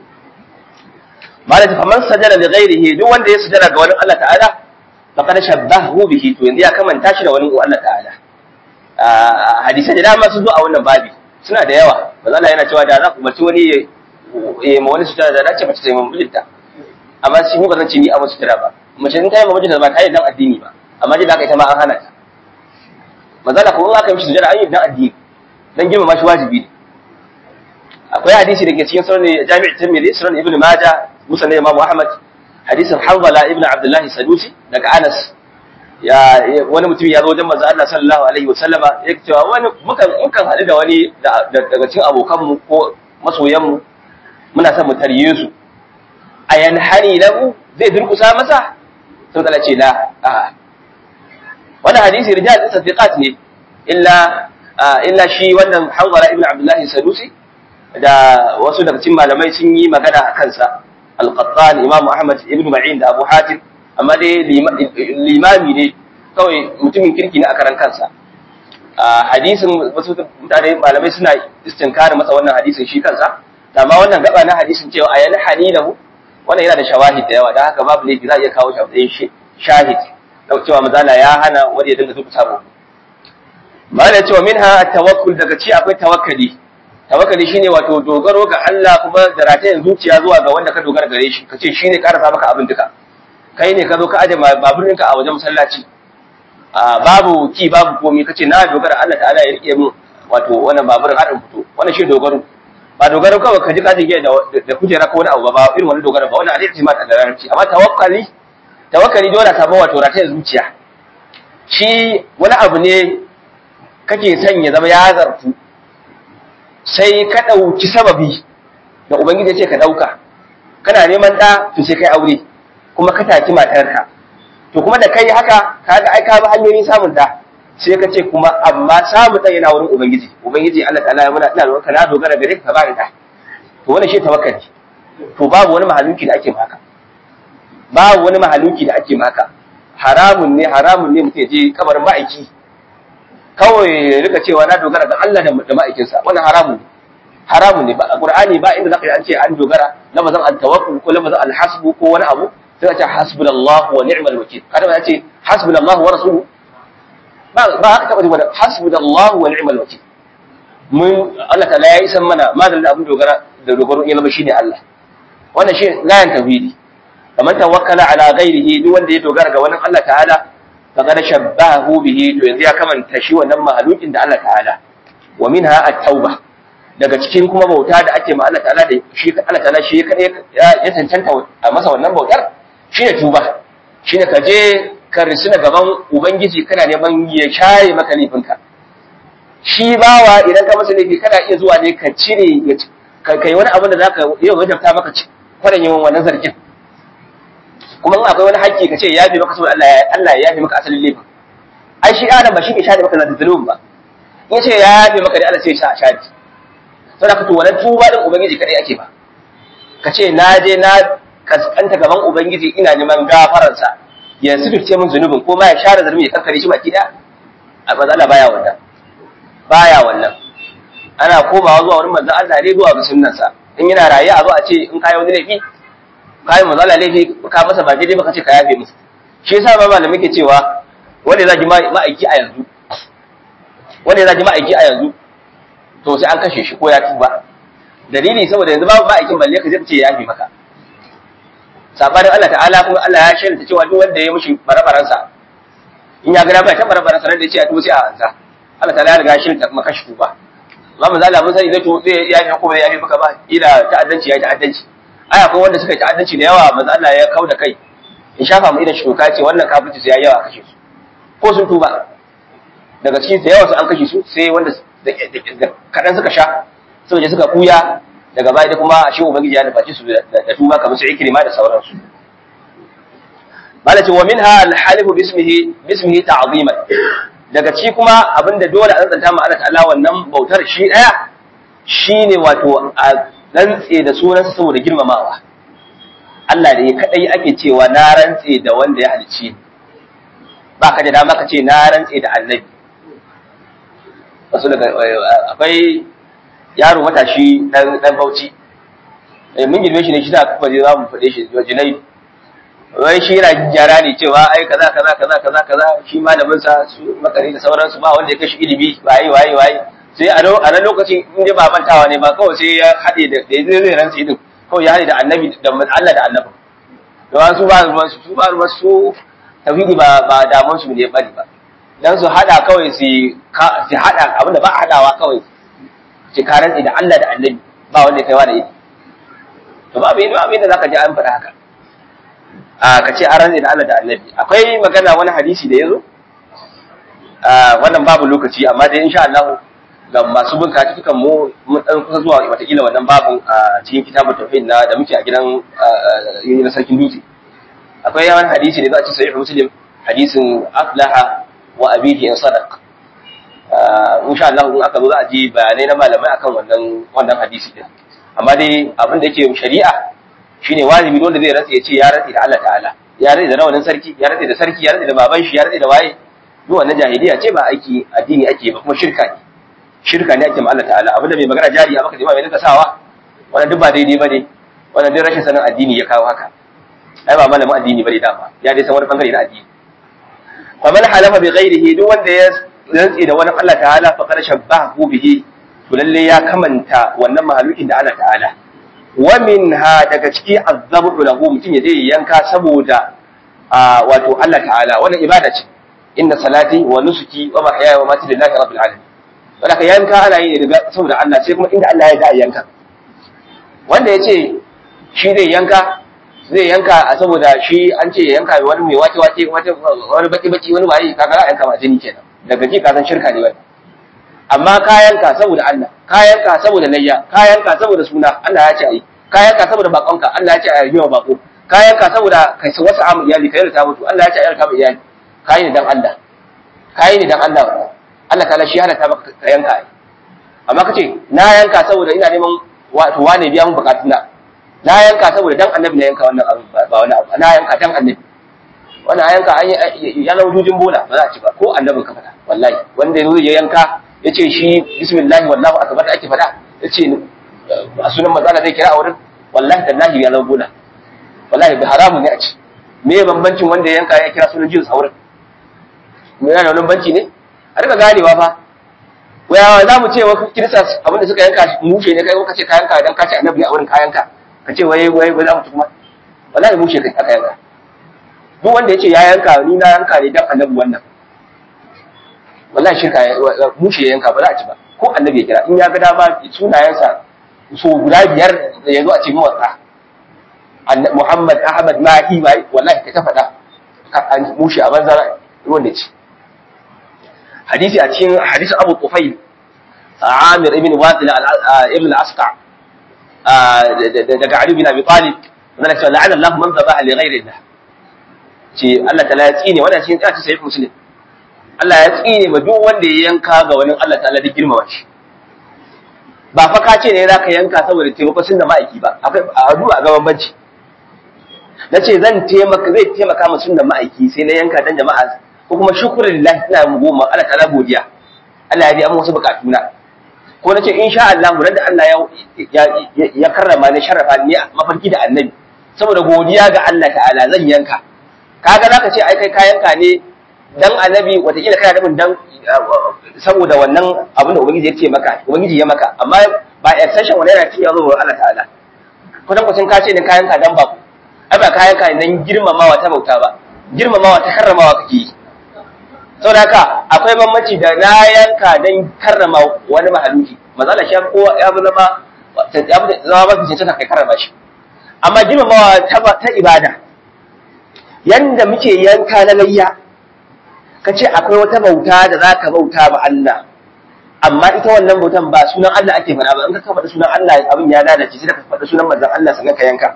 malaka faman sajada li ghairihi duk wanda ya sujada ga wani Allah ta'ala faqad shabbahu bihi to yanzu ya kamanta shi da wani Allah ta'ala hadisai da dama sun zo a wannan babi suna da yawa manzo Allah yana cewa da za ku bace wani ya ma wani sujada da dace mace ta yi mijinta amma shi ba zan ce ni a masu sujada ba mace in ta yi ma mijinta ba ta yi dan addini ba amma ji da aka ita ma an hana ta manzo Allah ko in aka yi mishi sujada an yi dan addini dan girmama shi wajibi ne akwai hadisi da ke cikin sunan jami'in tirmidhi sunan ibn majah musan imam ahmad hadisin hanzala ibn abdullah sadusi daga anas ya wani mutum ya zo wajen manzo Allah sallallahu alaihi wasallama ya cewa wani mukan mukan hadu da wani daga cikin abokan mu ko masoyan mu muna son mu tarye su ayan hani lahu zai durkusa masa sun kala ce la a wannan hadisi rijal din sadiqat ne illa illa shi wannan hanzala ibn abdullah sadusi da wasu daga cikin malamai sun yi magana a kansa al-qattan imam ahmad ibn ma'in da abu hatim amma dai limami ne kawai mutumin kirki ne a karan kansa hadisin wasu mutane malamai suna istinkari masa wannan hadisin shi kansa amma wannan gaba na hadisin cewa ayan halilahu wannan yana da shawahid da yawa da haka babu laifi za a iya kawo shi shahid cewa mazala ya hana wanda ya dinga zuku sabo malai cewa minha tawakkul daga ci akwai tawakkali tawakkali shine wato dogaro ga Allah kuma da ratayen zuciya zuwa ga wanda ka dogara gare shi kace shine karasa maka abin duka kai ne ka zo ka aje baburinka a wajen masallaci a babu ki babu komai kace na dogara Allah ta'ala ya rike min wato wannan baburin har in fito wannan shi dogaro ba dogaro kawai ka ji ka jige da da kujera ko wani abu ba irin wani dogaro ba wannan hadisi ma da larabci amma tawakkali tawakkali dole ka ba wato ratayen zuciya shi wani abu ne kake son ya zama ya zarfu sai ka ɗauki sababi da Ubangiji ya ce ka ɗauka, kana neman ɗa to sai kai aure, kuma ka taki matarka. To kuma da kai haka, ka ga ai ka bi hanyoyin samun ɗa, sai ka ce kuma amma samu dan yana wurin ubangiji ubangiji Allah ta'ala ya muna ina roƙa na dogara gare ka ba ni da to wannan shi tawakkali to babu wani mahaluki da ake maka babu wani mahaluki da ake maka haramun ne haramun ne mutum ya je kabarin ma'aiki kawai ya rika cewa na dogara ga Allah da ma'aikinsa wannan haramun ne haramun ne ba a qur'ani ba inda zaka yi an ce an dogara lafazan al-tawakkul ko lafazan al-hasbu ko wani abu sai ka ce hasbunallahu wa ni'mal wakil kada ba ce hasbunallahu wa rasuluhu ba ba haka taba da hasbunallahu wa ni'mal wakil mun Allah ta'ala ya isan mana madal da abin dogara da dogaro ya zama shine Allah wannan shi layan tauhidi kamar tawakkala ala ghairihi duk wanda ya dogara ga wannan Allah ta'ala faqad shabbahu bihi to yanzu ya kamanta shi wannan mahalukin da Allah ta'ala wa minha at-tauba daga cikin kuma bauta da ake ma Allah ta'ala da shi Allah ta'ala shi ya ya tantanta a masa wannan bautar shine tuba shine ka je ka risuna gaban ubangiji kana neman ya shaye maka laifinka shi bawa idan ka masa laifi kana iya zuwa ne ka cire ka kai wani abin da zaka yau wajabta maka kwarin yawan wannan zargin kuma in akwai wani haƙƙi ka ce ya yafe maka saboda Allah ya Allah ya yafe maka asalin laifin ai shi adam ba shi ke shafe maka zalubin ba in ce ya yafe maka da Allah sai ya shafe saboda ka to wannan tuba din ubangiji kadai ake ba ka ce na je na kaskanta gaban ubangiji ina neman gafararsa ya sifirce min zunubin ko ma ya share zalumi ya kankare shi baki daya a matsala baya wannan baya wannan ana komawa zuwa wurin manzon Allah ne zuwa ga sunnansa in yana raye a zo a ce in kai wani laifi kai manzon Allah laifi ka masa ba daidai ba ka ce ka yafe musu shi yasa ba malamin ke cewa wanda ya zagi ma'aiki a yanzu wanda ya zagi ma'aiki a yanzu to sai an kashe shi ko ya tuba dalili saboda yanzu babu ma'aikin balle ka zai ce ya yafe maka sabanin Allah ta'ala kuma Allah ya shaida cewa duk wanda ya mishi barabaransa in ya gada bai ta barabaransa nan da ya ce a tuba sai a ansa Allah ta'ala ya riga ya shaida kuma kashi tuba amma manzo Allah mun sani zai to zai ya yi kuma ya yi maka ba ila ta'addanci ya yi ta'addanci ai akwai wanda suka yi ta'addanci da yawa manzo Allah ya kauda kai in shafa mu idan shi toka ce wannan kafirci sai ya yawa kashe su ko sun tuba daga cikin da yawa su an kashe su sai wanda da kadan suka sha saboda suka kuya daga baya da kuma shi ubangiji ya nufaci su da tuba kamar su ikrima da sauransu malaka wa minha al-halifu bismihi bismihi ta'ziman daga ci kuma abinda dole a tsantsanta ma Allah ta'ala wannan bautar shi daya shine wato a rantse da sunansa saboda girmamawa Allah da ya kadai ake cewa na rantse da wanda ya halicci ba ka da dama ka ce na rantse da annabi wasu daga akwai yaro matashi dan dan bauchi eh mun girme shi ne shi da kuma zai zamu fade shi jinai wai shi yana gyara ne cewa ai kaza kaza kaza kaza kaza shi malamin sa su makari da sauransu ba wanda ya kashi ilimi waye waye waye sai a a nan lokacin in dai ba mantawa ne ba kawai sai ya hade da da zai zai rantsi din kawai ya hade da annabi da Allah da annabi da su ba ruwan su ba ruwan su tauhidi ba ba damun su ne bari ba dan su hada kawai su su hada abinda ba a hadawa kawai ce ka rantsi da Allah da annabi ba wanda ya kaiwa da ita to ba abin abin da zaka ji an faɗa haka a ka ce an rantsi da Allah da annabi akwai magana wani hadisi da yazo a wannan babu lokaci amma dai insha Allah ga masu bin katukan mu mun dan kusa zuwa watakila wannan babun a cikin kitabun tauhid na da muke a gidan na sarkin dutse akwai yawan hadisi da za a ci sahih muslim hadisin aflaha wa abihi in sadaq insha Allah in aka zo za a ji bayanai na malamai akan wannan wannan hadisi din amma dai abin da yake shari'a shine wajibi wanda zai rantsa ya ce ya rantsa da Allah ta'ala ya rantsa da rawanin sarki ya rantsa da sarki ya rantsa da baban shi ya rantsa da waye duk wannan jahiliya ce ba aiki addini ake ba kuma shirka ne shirka ne ake ma Allah ta'ala abinda mai magana jari a maka da mai rinka sawa wannan duk ba daidai bane wannan duk rashin sanin addini ya kawo haka ai ba malamin addini bane dama ya dai san wani bangare na addini faman halafa bi ghairihi duk wanda ya rantsi da wani Allah ta'ala fa qad shabbahu bihi to lalle ya kamanta wannan mahalukin da Allah ta'ala wa minha daga ciki azabu lahu mutum ya je yanka saboda wato Allah ta'ala wannan ibada ce inna salati wa nusuki wa mahyaya wa mamati lillahi rabbil alamin wanda ka yanka ana yi daga saboda Allah sai kuma inda Allah ya da yanka wanda ya ce shi zai yanka zai yanka a saboda shi an ce yanka wani mai wace wace wani baki baki wani waye kaga za a yanka ma jini kenan daga ji ka san shirka ne wani amma kayanka saboda Allah kayanka saboda layya kayanka saboda suna Allah ya ce ai kayanka saboda bakonka Allah ya ce ai yiwa bako kayanka saboda kai wasu amu iyali kai ta mutu Allah ya ce ai ka iyali kayi ne dan Allah kai ne dan Allah Allah ta'ala shi halatta maka ka yanka ai amma kace na yanka saboda ina neman wato wane biya mun bukatuna na yanka saboda dan annabi na yanka wannan abu ba wani abu na yanka dan annabi wannan a yanka an ya zama jujin bola ba za a ci ba ko annabin ka faɗa wallahi wanda yanzu ya yanka ya ce shi bismillah wallahu akbar da ake faɗa ya ce a sunan mazala zai kira a wurin wallahi tallahi ya zama bola wallahi bi haramun ne a ci me bambancin wanda ya yanka ya kira sunan jinsu a wurin me yana wani banci ne a rika ganewa fa waya za mu ce wa kirista abinda suka yanka mushe ne kai ka ce ka yanka dan ka ce annabi a wurin ka yanka ka ce wai wai wai za mu kuma wallahi mushe kai aka yanka duk wanda ya ce ya yanka ni na yanka ne dan annabi wannan wallahi shirka mushe ya yanka ba za a ci ba ko annabi ya kira in ya ga dama sunayensa so guda biyar da ya zo a ce mawatsa Muhammad Ahmad Mahi mai wallahi ka ta faɗa mushe a banza ruwan da ci hadisi a cikin hadisi Abu Tufayl Amir ibn Wasil ibn al-Asqa daga Ali bin Abi Talib wannan cewa la'ana Allah man zabaha li ghayri Allah ce Allah ta'ala ya tsine wannan shi ya ce sai muslim Allah ya tsine ma duk wanda ya yanka ga wani Allah ta'ala da girmama shi ba fa ka ce ne zaka yanka saboda taimako sun da ma'aiki ba akwai addu'a ga bambanci nace zan taimaka zai taimaka ma sunnan ma'aiki sai na yanka dan jama'a ko kuma shukran lillahi ina mu goma Allah ta'ala godiya Allah ya bi amma wasu bukatuna ko nace insha Allah ran da Allah ya ya karrama ni sharafa ni mafarki da annabi saboda godiya ga Allah ta'ala zan yanka kaga zaka ce ai kai ka yanka ne dan annabi watakila kana nufin dan saboda wannan abin da ubangiji ya ce maka ubangiji ya maka amma ba extension wani yana tiya zuwa Allah ta'ala kusan kusan ka ce ne ka yanka dan ba ai ba ka yanka dan girmamawa ta bauta ba girmamawa ta karramawa kake yi saboda haka akwai bambanci da na yanka dan karrama wani mahaluki matsala shi ko ya fi zama ya fi zama mafi cancanta kai karrama shi amma girmamawa ta ibada yanda muke yanka na layya ka ce akwai wata bauta da za ka bauta ma Allah amma ita wannan bautan ba sunan Allah ake faɗa ba in ka faɗa sunan Allah abin ya lalace sai ka faɗa sunan manzon Allah sannan ka yanka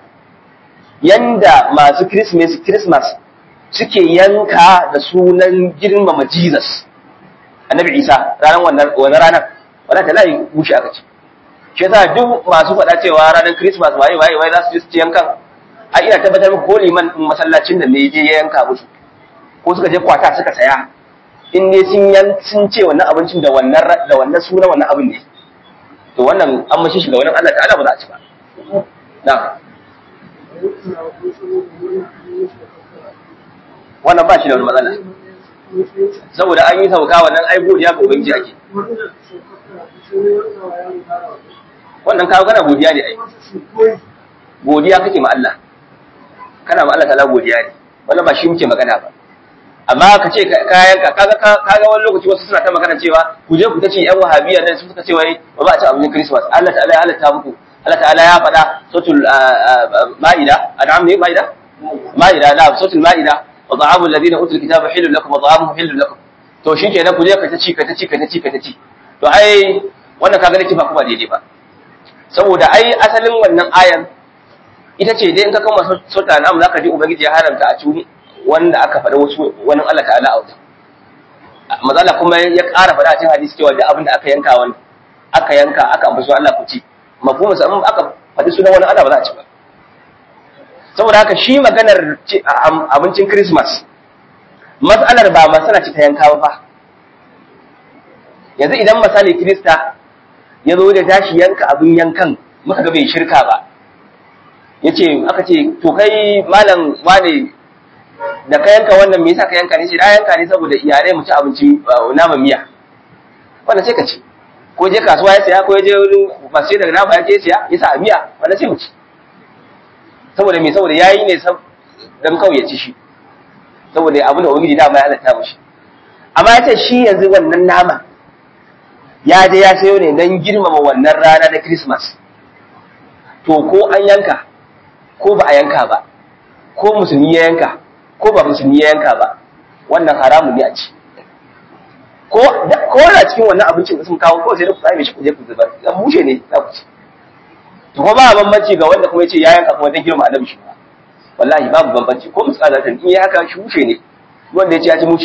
yanda masu Christmas Christmas suke yanka da sunan girmama Jesus Annabi Isa ranar wannan wannan ranar wannan ta layi bushe aka ce shi yasa duk masu faɗa cewa ranar Christmas waye waye waye za su je su yankan a ina tabbatar muku ko liman masallacin da ne je ya yanka musu ko suka je kwata suka saya in ne sun yan sun ce wannan abincin da wannan da wannan sunan wannan abin ne to wannan an mashi shi ga wannan Allah ta'ala ba za a ci ba na wannan ba shi da wani matsala saboda an yi sauka wannan ai godiya ga ubangiji ake wannan kawo kana godiya ne ai godiya kake ma Allah kana ma Allah ta'ala godiya ne wannan ba shi muke magana ba amma ka ce kayan ka kaga kaga wani lokaci wasu suna ta magana cewa ku je ku ta ce yan wahabiya nan su suka ce wai ba ba a ci abincin christmas Allah ta'ala ya halatta muku Allah ta'ala ya faɗa sautul ma'ida an'am ne ma'ida ma'ida na sautul ma'ida wa ta'amul ladina utul kitaba hilul lakum wa ta'amuhum hilul lakum to shikenan ku je ka ta ci ka ta ci ka ta ci ka ta ci to ai wannan kaga nake ba kuma daidai ba saboda ai asalin wannan ayan ita ce dai in ka kama sauta na'am zaka ji ubangiji ya haramta a cikin wanda aka faɗa wasu wani Allah ta'ala a wajen mazala kuma ya ƙara faɗa a cikin hadisi cewa da abin da aka yanka wani aka yanka aka ambaci Allah ku ci mafhumin sa in aka faɗi sunan wani Allah ba za a ci ba saboda haka shi maganar abincin Christmas matsalar ba masana ce ta yanka ba yanzu idan misali Kirista ya zo da tashi yanka abin yankan muka ga bai shirka ba yace aka ce to kai malam wane da ka yanka wannan me yasa ka yanka ne shi da yanka ne saboda iyalai mu ci abinci nama miya wannan sai ka ci ko je kasuwa ya saya ko ya je wurin masu daga nama ya je siya ya sa a miya wannan sai mu ci saboda me saboda yayi ne dan kawai ya ci shi saboda abin da ubangiji dama ya halatta mushi amma ya ce shi yanzu wannan nama ya je ya sayo ne dan girmama wannan rana na Christmas to ko an yanka ko ba a yanka ba ko musulmi ya yanka ko ba musulmi ya yanka ba wannan haramun ne a ci ko ko da cikin wannan abincin da sun kawo ko sai da ku tsame shi ku je ku zubar dan mushe ne za ku ci to kuma ba bambanci ga wanda kuma yace ya yanka kuma dan girma annabi shi wallahi babu bambanci ko mutsala ta in ya haka shi mushe ne wanda yace ya ci mushe ma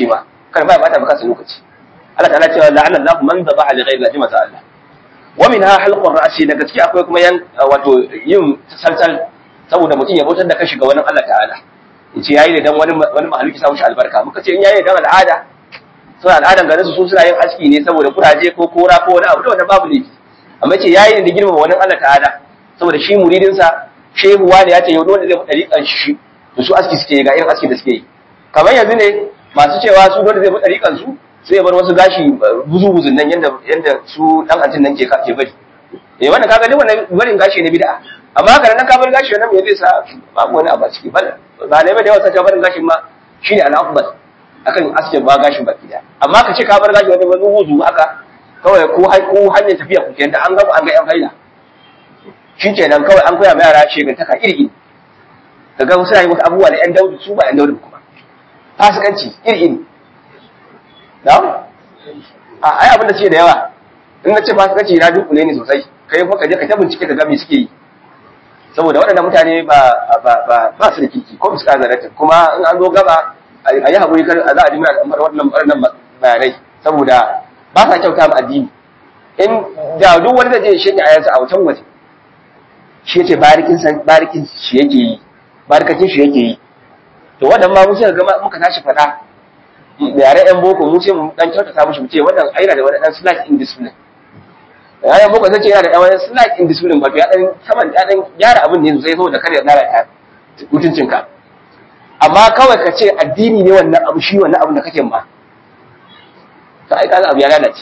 kar ma ya bata maka lokaci Allah ta'ala cewa la'ana Allahu man dhabaha li ghayri Allah maza Allah wa minha halqur ra'si daga ciki akwai kuma yan wato yin salsal saboda mutum ya bautar da kashi ga wani Allah ta'ala yace yayi ne dan wani wani mahaluki sa mushi albarka muka ce in yayi dan al'ada suna al'adan garin su suna yin aski ne saboda kuraje ko kora ko wani abu da wannan babu laifi amma ce yayi ne da girmama wani Allah ta'ala saboda shi muridin sa shehu wani ya ce yau wanda zai fadi kan shi to su aski suke ga irin aski da suke yi kamar yanzu ne masu cewa su dole zai fadi kan su sai bar wasu gashi buzu buzun nan yanda yanda su dan antin nan ke ke bari eh wannan kaga duk wannan barin gashi ne bid'a amma haka nan ka bar gashi nan me zai sa babu wani abu a ciki ba ba ne ba da yawa sai barin gashin ma shine al-afdal akan aske ba gashin baki da amma ka ce ka bar gashi wani wani wuzu haka kawai ko ko hanyar tafiya ku kenan an ga an ga yan haila shi kenan kawai an koya ma yara shegantaka iri iri kaga wasu yi wasu abubuwa da yan daudu su ba yan daudu kuma fasikanci iri iri da a ai abin da ce da yawa in na ce fasikanci na dunkule ne sosai kai fa ka je ka ta bincike ka ga me suke yi saboda waɗannan mutane ba ba ba ba su da kiki ko su ka zarata kuma in an zo gaba a yi haƙuri kar a za a ji muna da wannan wannan bayanai saboda ba sa kyauta ma addini in da duk wani da zai shege ayansa a wutan waje shi yace barikin san barikin shi yake yi barikakin shi yake yi to wannan ma mu sai ga muka tashi faɗa yare yan boko mu sai mu dan kyautata mushi mu ce wannan aina da wani dan slight indiscipline yayan boko sai ce yana da wani slight indiscipline ba to ya dan saman ya dan gyara abin ne sosai saboda kar ya lalata mutuncinka amma kawai ka ce addini ne wannan abu shi wannan abu da kake ma to ai kaga abu ya lalace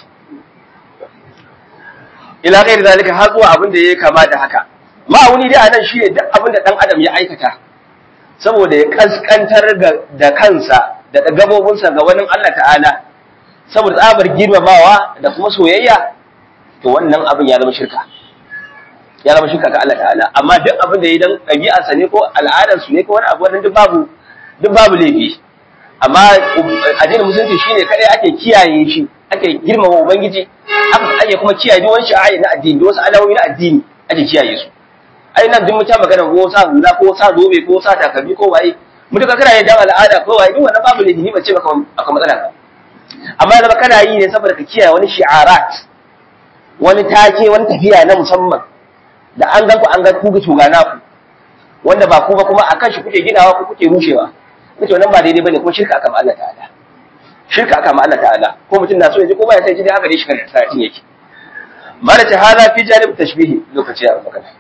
ila ghairi zalika har zuwa abin da yake kama da haka ma'auni dai anan shi ne duk abin da dan adam ya aikata saboda ya kaskantar da kansa da gabobinsa ga wani Allah ta'ala saboda tsabar girmamawa da kuma soyayya to wannan abin ya zama shirka ya zama shirka ga Allah ta'ala amma duk abin da ya dan ɗabi'arsa ne ko al'adarsu ne ko wani abu wannan duk babu duk babu laifi amma addinin musulunci shine kadai ake kiyaye shi ake girmama ubangiji aka ake kuma kiyaye duk wani sha'ayi na addini da wasu alamomi na addini ake kiyaye su ai nan duk mutum magana ko sa hula ko sa zobe ko sa takalmi ko waye mutum kana yin dan al'ada ko waye duk wannan babu laifi ni ba ce maka aka matsala ba amma zama kana yi ne saboda ka kiyaye wani shi'arat wani take wani tafiya na musamman da an gan ku an ga ku ga shugana ku wanda ba ku ba kuma akan shi kuke ginawa ko kuke rushewa kace wannan ba daidai bane kuma shirka aka ma Allah ta'ala shirka aka ma Allah ta'ala ko mutum na so ya ji ko ba ya sai ji dai haka dai shi kan sa'atin yake malaka hada fi janib tashbihi lokaci ya magana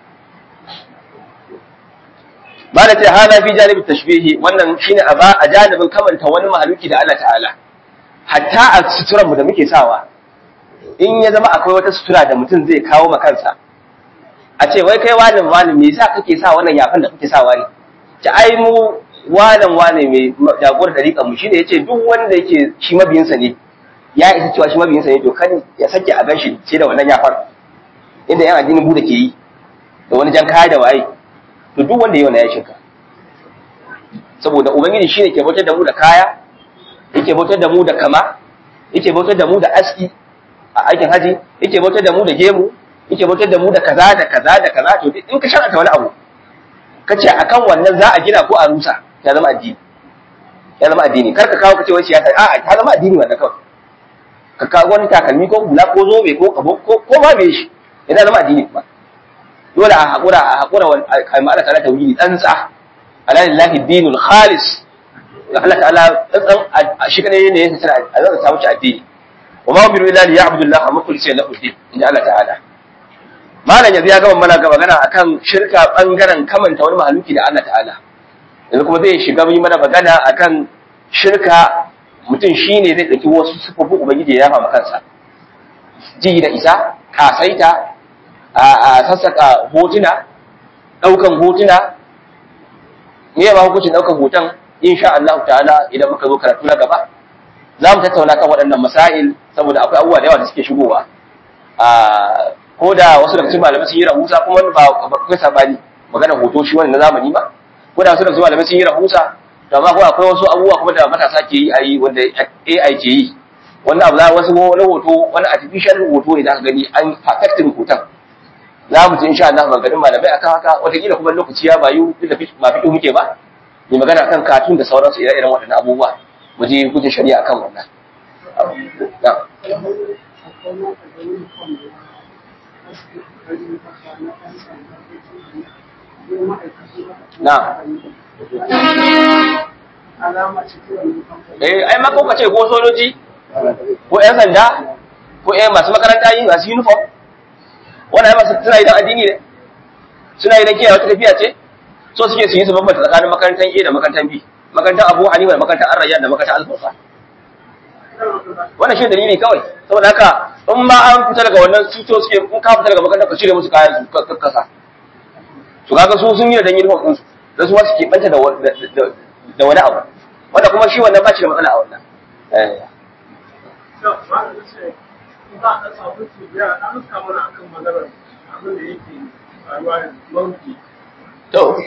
malaka hada fi janib tashbihi wannan shine a ba a janibin kamanta wani mahaluki da Allah ta'ala hatta a suturan mu da muke sawa in ya zama akwai wata sutura da mutum zai kawo ma kansa a ce wai kai wani wani me yasa kake sa wannan yafan da kake sawa ne ta ai mu wanan wane mai jagor dariƙa mu shine yace duk wanda yake shi mabiyinsa ne ya isa cewa shi mabiyinsa ne to kan ya sake a ganshi ce da wannan yafar inda yan addinin buda ke yi da wani jan kaya da waye to duk wanda yayi wannan ya shirka saboda ubangiji shine ke bautar da mu da kaya yake bautar da mu da kama yake bautar da mu da aski a aikin haji yake bautar da mu da gemu yake bautar da mu da kaza da kaza da kaza to in ka shar'anta wani abu kace akan wannan za a gina ko a rusa ya zama addini ya zama addini kar ka kawo ka ce wai siyasa a ta zama addini wannan kawai ka kawo wani takalmi ko hula ko zobe ko kabo ko ko ma me shi yana zama addini kuma dole a hakura a hakura wa kalma Allah ta'ala tauhidi tsantsa ala lillahi dinul khalis Allah ta'ala tsantsan shi kadai ne ya tsara a zan samu ci addini wa ma umiru illa liya'budu Allah mukhlisina lahu din inda Allah ta'ala malam yanzu ya gama mana gaba magana akan shirka bangaren kamanta wani mahaluki da Allah ta'ala yanzu kuma zai shiga yi mana magana akan shirka mutum shine zai ɗauki wasu sifofin ubangiji ya yafa kansa ji da isa kasaita a sassaka hotuna ɗaukan hotuna me ba hukuncin ɗaukan hoton insha Allah ta'ala idan muka zo karatu na gaba za mu tattauna kan waɗannan masail saboda akwai abubuwa da yawa da suke shigowa ko da wasu daga cikin malamai sun yi rahusa kuma ba akwai sabani magana hoto shi wannan na zamani ba ko da wasu daga cikin malamai sun yi rahusa to amma kuma akwai wasu abubuwa kuma da matasa ke yi a yi wanda AI ke yi wannan abu za wasu wani hoto wani artificial hoto ne za ka gani an perfecting hoton za mu ji insha Allah maganganun malamai akan haka wataƙila kuma lokaci ya bayu duk da ba fito muke ba mai magana akan katun da sauransu ire-iren waɗannan abubuwa mu je gudun shari'a akan wannan na eh ai ma ko ce ko sojoji ko ƴan sanda ko ƴan masu makaranta yi masu uniform wannan ai masu suna idan addini ne suna idan kiyaye wata tafiya ce so suke su yi su bambanta tsakanin makarantar A da makarantar B makarantar Abu Hanifa da makarantar Ar-Rayyan da makarantar Al-Furqan wannan shi dalili kawai saboda haka in ma an fita daga wannan cuto suke in ka fita daga makarantar ka cire musu kayan su kasa to kaga su sun yi da uniform din su da su wasu ke banta da da wani abu wanda kuma shi wannan ba shi da matsala a wannan eh to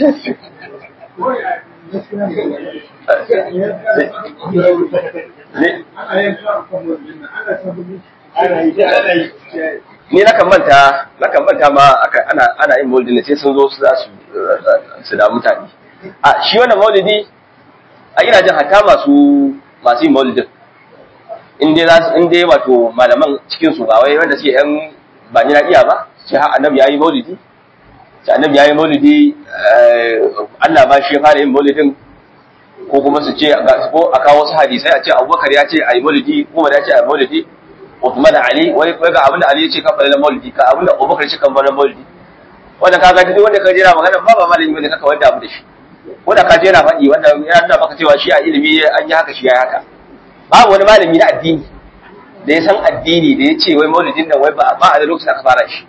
ni na kan manta na kan manta ma aka ana ana yin maulidi ne sai sun zo su za su su da mutane a shi wannan maulidi a ina jin hatta masu masu yin maulidin in dai za su in dai wato malaman cikin su ba wai wanda suke yan ba ni na iya ba sai har annabi yayi maulidi sai annabi yayi maulidi Allah ba shi ya fara yin maulidin ko kuma su ce ko a kawo wasu hadisai a ce Abubakar ya ce ayi maulidi Umar ya ce ayi maulidi Uthman Ali wai wai ga abinda Ali ya ce kan fara maulidi ka abinda Abubakar ya ce kan fara maulidi wanda kaga duk wanda ka jira magana ba ba malami bane kaka wanda abu da shi wanda ka je yana faɗi wanda ya nuna maka cewa shi a ilimi an yi haka shi ya haka babu wani malami na addini da ya san addini da ya ce wai maulidin nan wai ba ba a da lokacin aka fara shi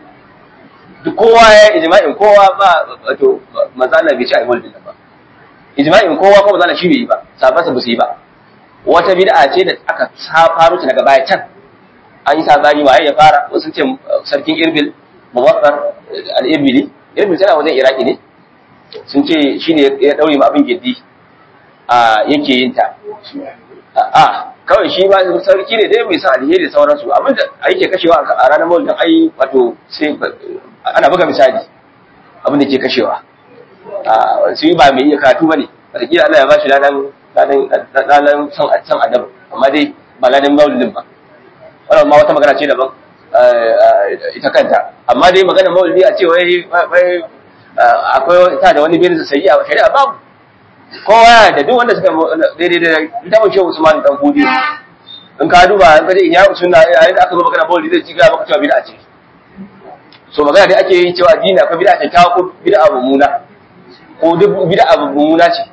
duk kowa ya ijma'in kowa ba wato manzo Allah bai ce ai maulidin nan ba ijma'in kowa ko manzo Allah shi bai yi ba sabansa ba su yi ba wata bid'a ce da aka faro ta daga baya can an yi sabani waye ya fara wasu ce sarkin Irbil Muwaffar al-Irbili Irbil tana wajen Iraki ne sun ce shine ya daure ma abin giddi a yake yin ta a kawai shi ba sarki ne dai mai san alheri da sauransu abinda yake kashewa a ranar maulidin ai wato sai ana buga misali abin da ke kashewa a su ba mai iya karatu bane wataƙila Allah ya ba shi ladan ladan ladan san san adab amma dai ba ladan maulidin ba wannan ma wata magana ce daban ita kanta amma dai magana maulidi a ce wai wai akwai ta da wani birin sai a shari'a babu kowa da duk wanda suka daidai da ita mun shehu Usman dan Fudi in ka duba in ka je in ya sunna yayin da aka zo magana maulidi zai ci ga maka cewa bid'a ce so magana dai ake yi cewa addini akwai bid'a ce ta ko bid'a mummuna ko duk bid'a mummuna ce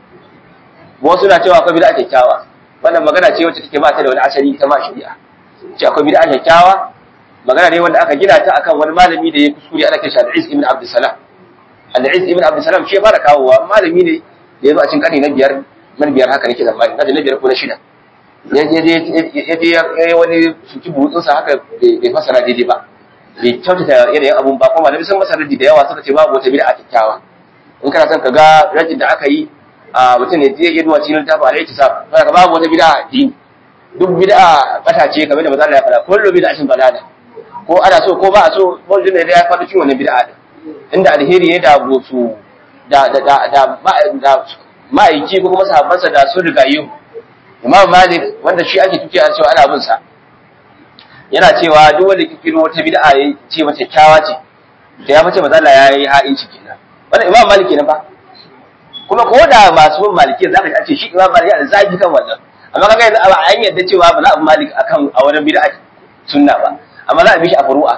wasu na cewa akwai bid'a kyakkyawa wannan magana ce wacce take ba ta da wani asali ta ma shari'a ce akwai bid'a kyakkyawa magana ne wanda aka gina ta akan wani malami da ya kuskure ana kiran Al-Izz ibn Abdul Salam Al-Izz ibn Abdul Salam shi ya fara kawowa malami ne da ya zo a cikin karni na biyar man biyar haka nake zamani na da na biyar ko na shida ya je ya yi wani suki burutsunsa haka bai fasara daidai ba bai kyautata yanayin abun ba kuma malami sun masa raddi da yawa suka ce babu wata bid'a kyakkyawa in kana son ka ga rajin da aka yi a mutum ne zai iya duwa cikin littafin alaihi tisab kana babu wata bid'a addini duk bid'a bata ce kamar da manzo Allah ya faɗa kullu bid'atin balala ko ana so ko ba a so maulidin da ya faɗi cikin wannan bid'a din inda alheri ya da su da da da da ma'aiki ko kuma sahabbansa da sun riga yi Imam Malik wanda shi ake tuke a cewa ana bin sa yana cewa duk wanda kikiro wata bid'a ya ce mata kyawa ce da ya fice manzo Allah ya yi ha'inci kenan wannan Imam Malik kenan fa kuma ko da masu bin maliki zaka ji an ce shi Imam Malik yana zagi kan wannan amma kaga yanzu an yadda cewa ba za a bi Malik akan a wani bid'a sunna ba amma za a bi shi a furu'a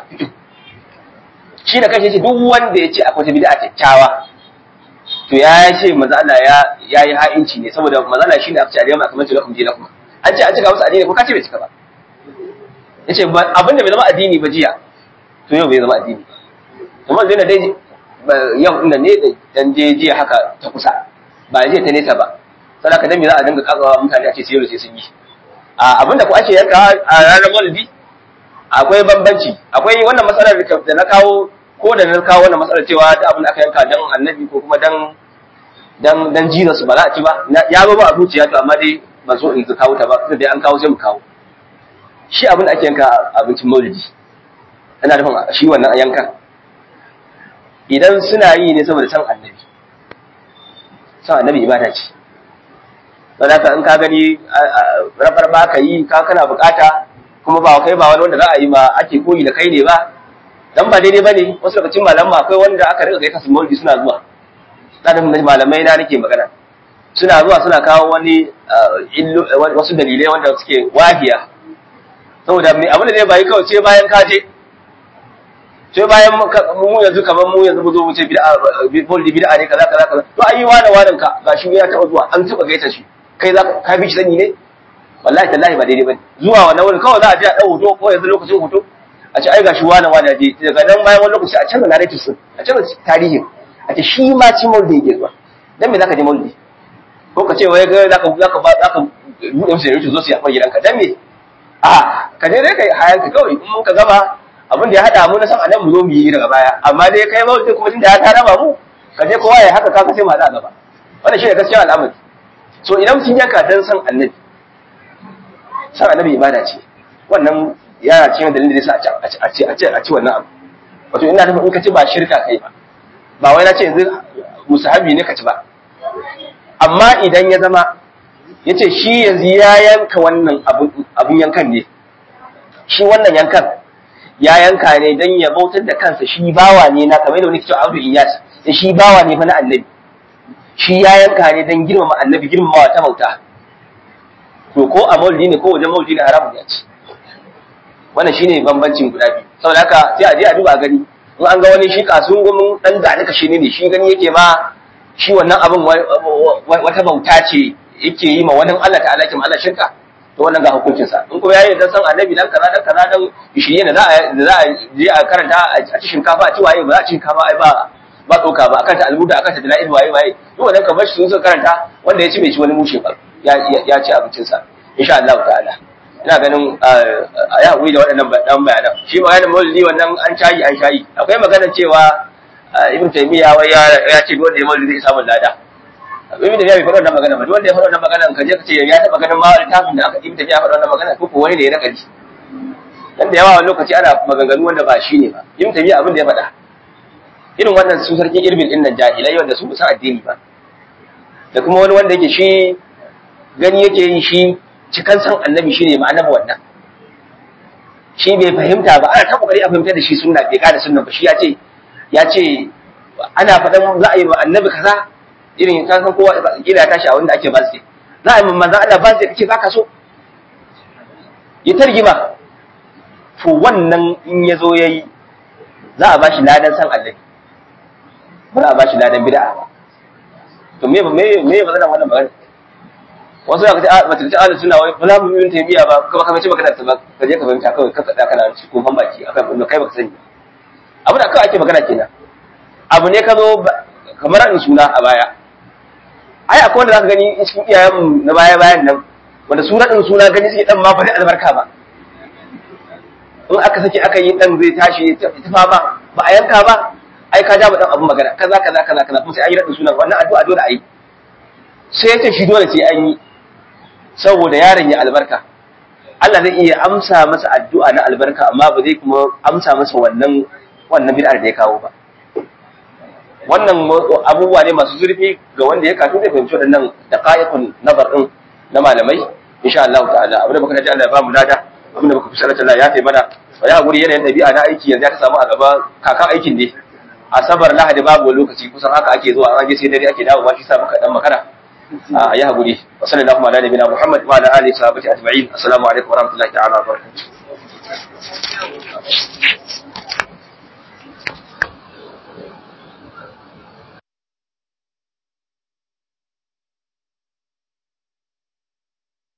shi da kanshi ce duk wanda ya ce akwai wata bid'a kyakkyawa to ya ce manzo Allah ya yayi ha'inci ne saboda manzo Allah shine aka ce alayhi kamar lakum dinakum an ce an cika musu addini ko ka ce bai cika ba yace abinda bai zama addini ba jiya to yau bai zama addini kuma zai na dai yau inda ne dan je jiya haka ta kusa ba je ta nesa ba sadaka dan me za a dinga kazawa mutane a ce sai sai sun yi a abinda ko ake yanka a ranar maulidi akwai bambanci akwai wannan matsalar da na kawo ko da na kawo wannan matsalar cewa ta abin da aka yanka dan annabi ko kuma dan dan dan Jesus ba za a ci ba ya ba a zuciya to amma dai ban so in kawo ta ba sai dai an kawo sai mu kawo shi abin da ake yanka abincin maulidi ana nufin shi wannan yanka idan suna yi ne saboda san annabi san annabi ibada ce don haka in ka gani rafar ba ka yi ka kana bukata kuma ba kai ba wani wanda za a yi ma ake koyi da kai ne ba dan ba daidai bane wasu lokacin malaman akwai wanda aka rika gaita su maulidi suna zuwa tsarin malamai na nake magana suna zuwa suna kawo wani wasu dalilai wanda suke wahiya saboda mai abin da zai bayi kawai sai bayan ka je sai bayan mu yanzu kamar mu yanzu mu zo mu ce bid'a boldi bid'a ne kaza kaza kaza to ayi wani wani ka gashi ya taba zuwa an taba gaita shi kai za ka bi shi sani ne wallahi tallahi ba daidai bane zuwa wannan wurin kawai za a je a dau hoto ko yanzu lokacin hoto a ce ai gashi wani wani je daga nan bayan wani lokaci a canza narrative sun a canza tarihin a ce shi ma ci maulidi yake zuwa dan me zaka je maulidi ko ka ce wai ga zaka zaka ba zaka bude musu yanzu zo su yafa gidanka dan me a ka je dai kai hayanka kawai in mun ka gama abin da ya hada mu na san anan mu zo mu yi daga baya amma dai kai maulidi kuma tunda ya ta raba mu ka je kowa ya haka ka sai mu hada gaba wannan shi ne gaskiya al'amari so idan sun yanka dan san annabi san annabi ibada ce wannan yana cikin dalilin da yasa a ci a ci a ci wannan abu wato ina nufin in ka ci ba shirka kai ba ba wai na ce yanzu musahabi ne ka ci ba amma idan ya zama ya ce shi yanzu ya yanka wannan abun yankan ne shi wannan yankan ya yanka ne don ya bautar da kansa shi bawa ne na kamar da wani kicin abu iyas da shi bawa ne fa na annabi shi ya yanka ne don girmama annabi girmamawa ta bauta to ko a maulidi ne ko wajen maulidi ne haramun ya ci wannan shine bambancin guda biyu saboda haka sai a je a duba gani in an ga wani shi kasun gumin dan da aka shi ne shi gani yake ma shi wannan abin wata bauta ce yake yi ma wani Allah ta'ala ke Allah shirka to wannan ga hukuncin sa in kuma yayi dan san annabi dan kaza dan kaza dan shirye ne za a za a je a karanta a ci shinkafa a ci waye ba za a ci shinkafa ai ba ba tsoka ba akan ta almuda akan ta dalil waye waye duk wannan ka bar shi sun karanta wanda ya ci bai ci wani mushe ba ya ya ci abincin sa insha Allah ta'ala ina ganin a yi haƙuri da waɗannan ɗan bayanan shi maganin maulidi wannan an shayi an shayi akwai maganar cewa ibn taymiya wai ya ce wanda ya maulidi zai samu lada ibn taymiya bai faɗa wannan magana ba duk wanda ya faɗa wannan magana ka je ka ce ya taɓa ganin ma littafin da aka ibn taymiya faɗa wannan magana ko wani ne ya nakari dan da yawa wani lokaci ana maganganu wanda ba shi ne ba ibn taymiya abin da ya faɗa irin wannan su sarkin irbin din nan jahilai wanda su san addini ba da kuma wani wanda yake shi gani yake yi shi cikan san annabi shine ma'anar wannan shi bai fahimta ba ana ta kokari a fahimtar da shi sunna bai kada sunna ba shi ya ce ya ce ana faɗan za a yi ma annabi kaza irin ka san kowa kila ya tashi a wanda ake bazde za a yi ma manzon Allah bazde kace baka so ya targima to wannan in ya zo yayi za a bashi ladan san annabi ba za a bashi ladan bid'a ba to me me me ba zan wannan magana wasu ya kace a mace ta ahlus sunna wai ba za mu yi tabiya ba kuma ka mace magana ta ba ka je ka fahimta kawai ka kada kana ci ko baki akan abin kai baka sani abu da kawai ake magana kenan abu ne ka zo kamar in suna a baya ai akwai wanda zaka gani cikin iyayen na baya bayan nan wanda suna din suna gani suke dan ma bari albarka ba in aka saki aka yi dan zai tashi ta fama ba a yanka ba ai ka ja mu dan abun magana kaza kaza kaza kaza kuma sai an yi radin sunan wannan addu'a dole a yi sai ya ce shi dole sai an yi saboda yaron ya albarka Allah zai iya amsa masa addu'a na albarka amma ba zai kuma amsa masa wannan wannan bid'ar da ya kawo ba wannan abubuwa ne masu zurfi ga wanda ya kasu zai fahimci waɗannan daqaiqun nazar din na malamai insha Allah ta'ala abinda muka ji Allah ya ba mu lada abinda muka fi sallallahu Allah ya taimana wa ya guri yanayin dabi'a na aiki yanzu ya ka samu a gaba kakan aikin ne asabar lahadi babu lokaci kusan haka ake zuwa an je sai dare ake dawo ba shi sa muka dan makara a yi haƙuri wa sallallahu ala nabiyina muhammad wa ala alihi sahabati ajma'in assalamu alaikum wa rahmatullahi ta'ala wa barakatuh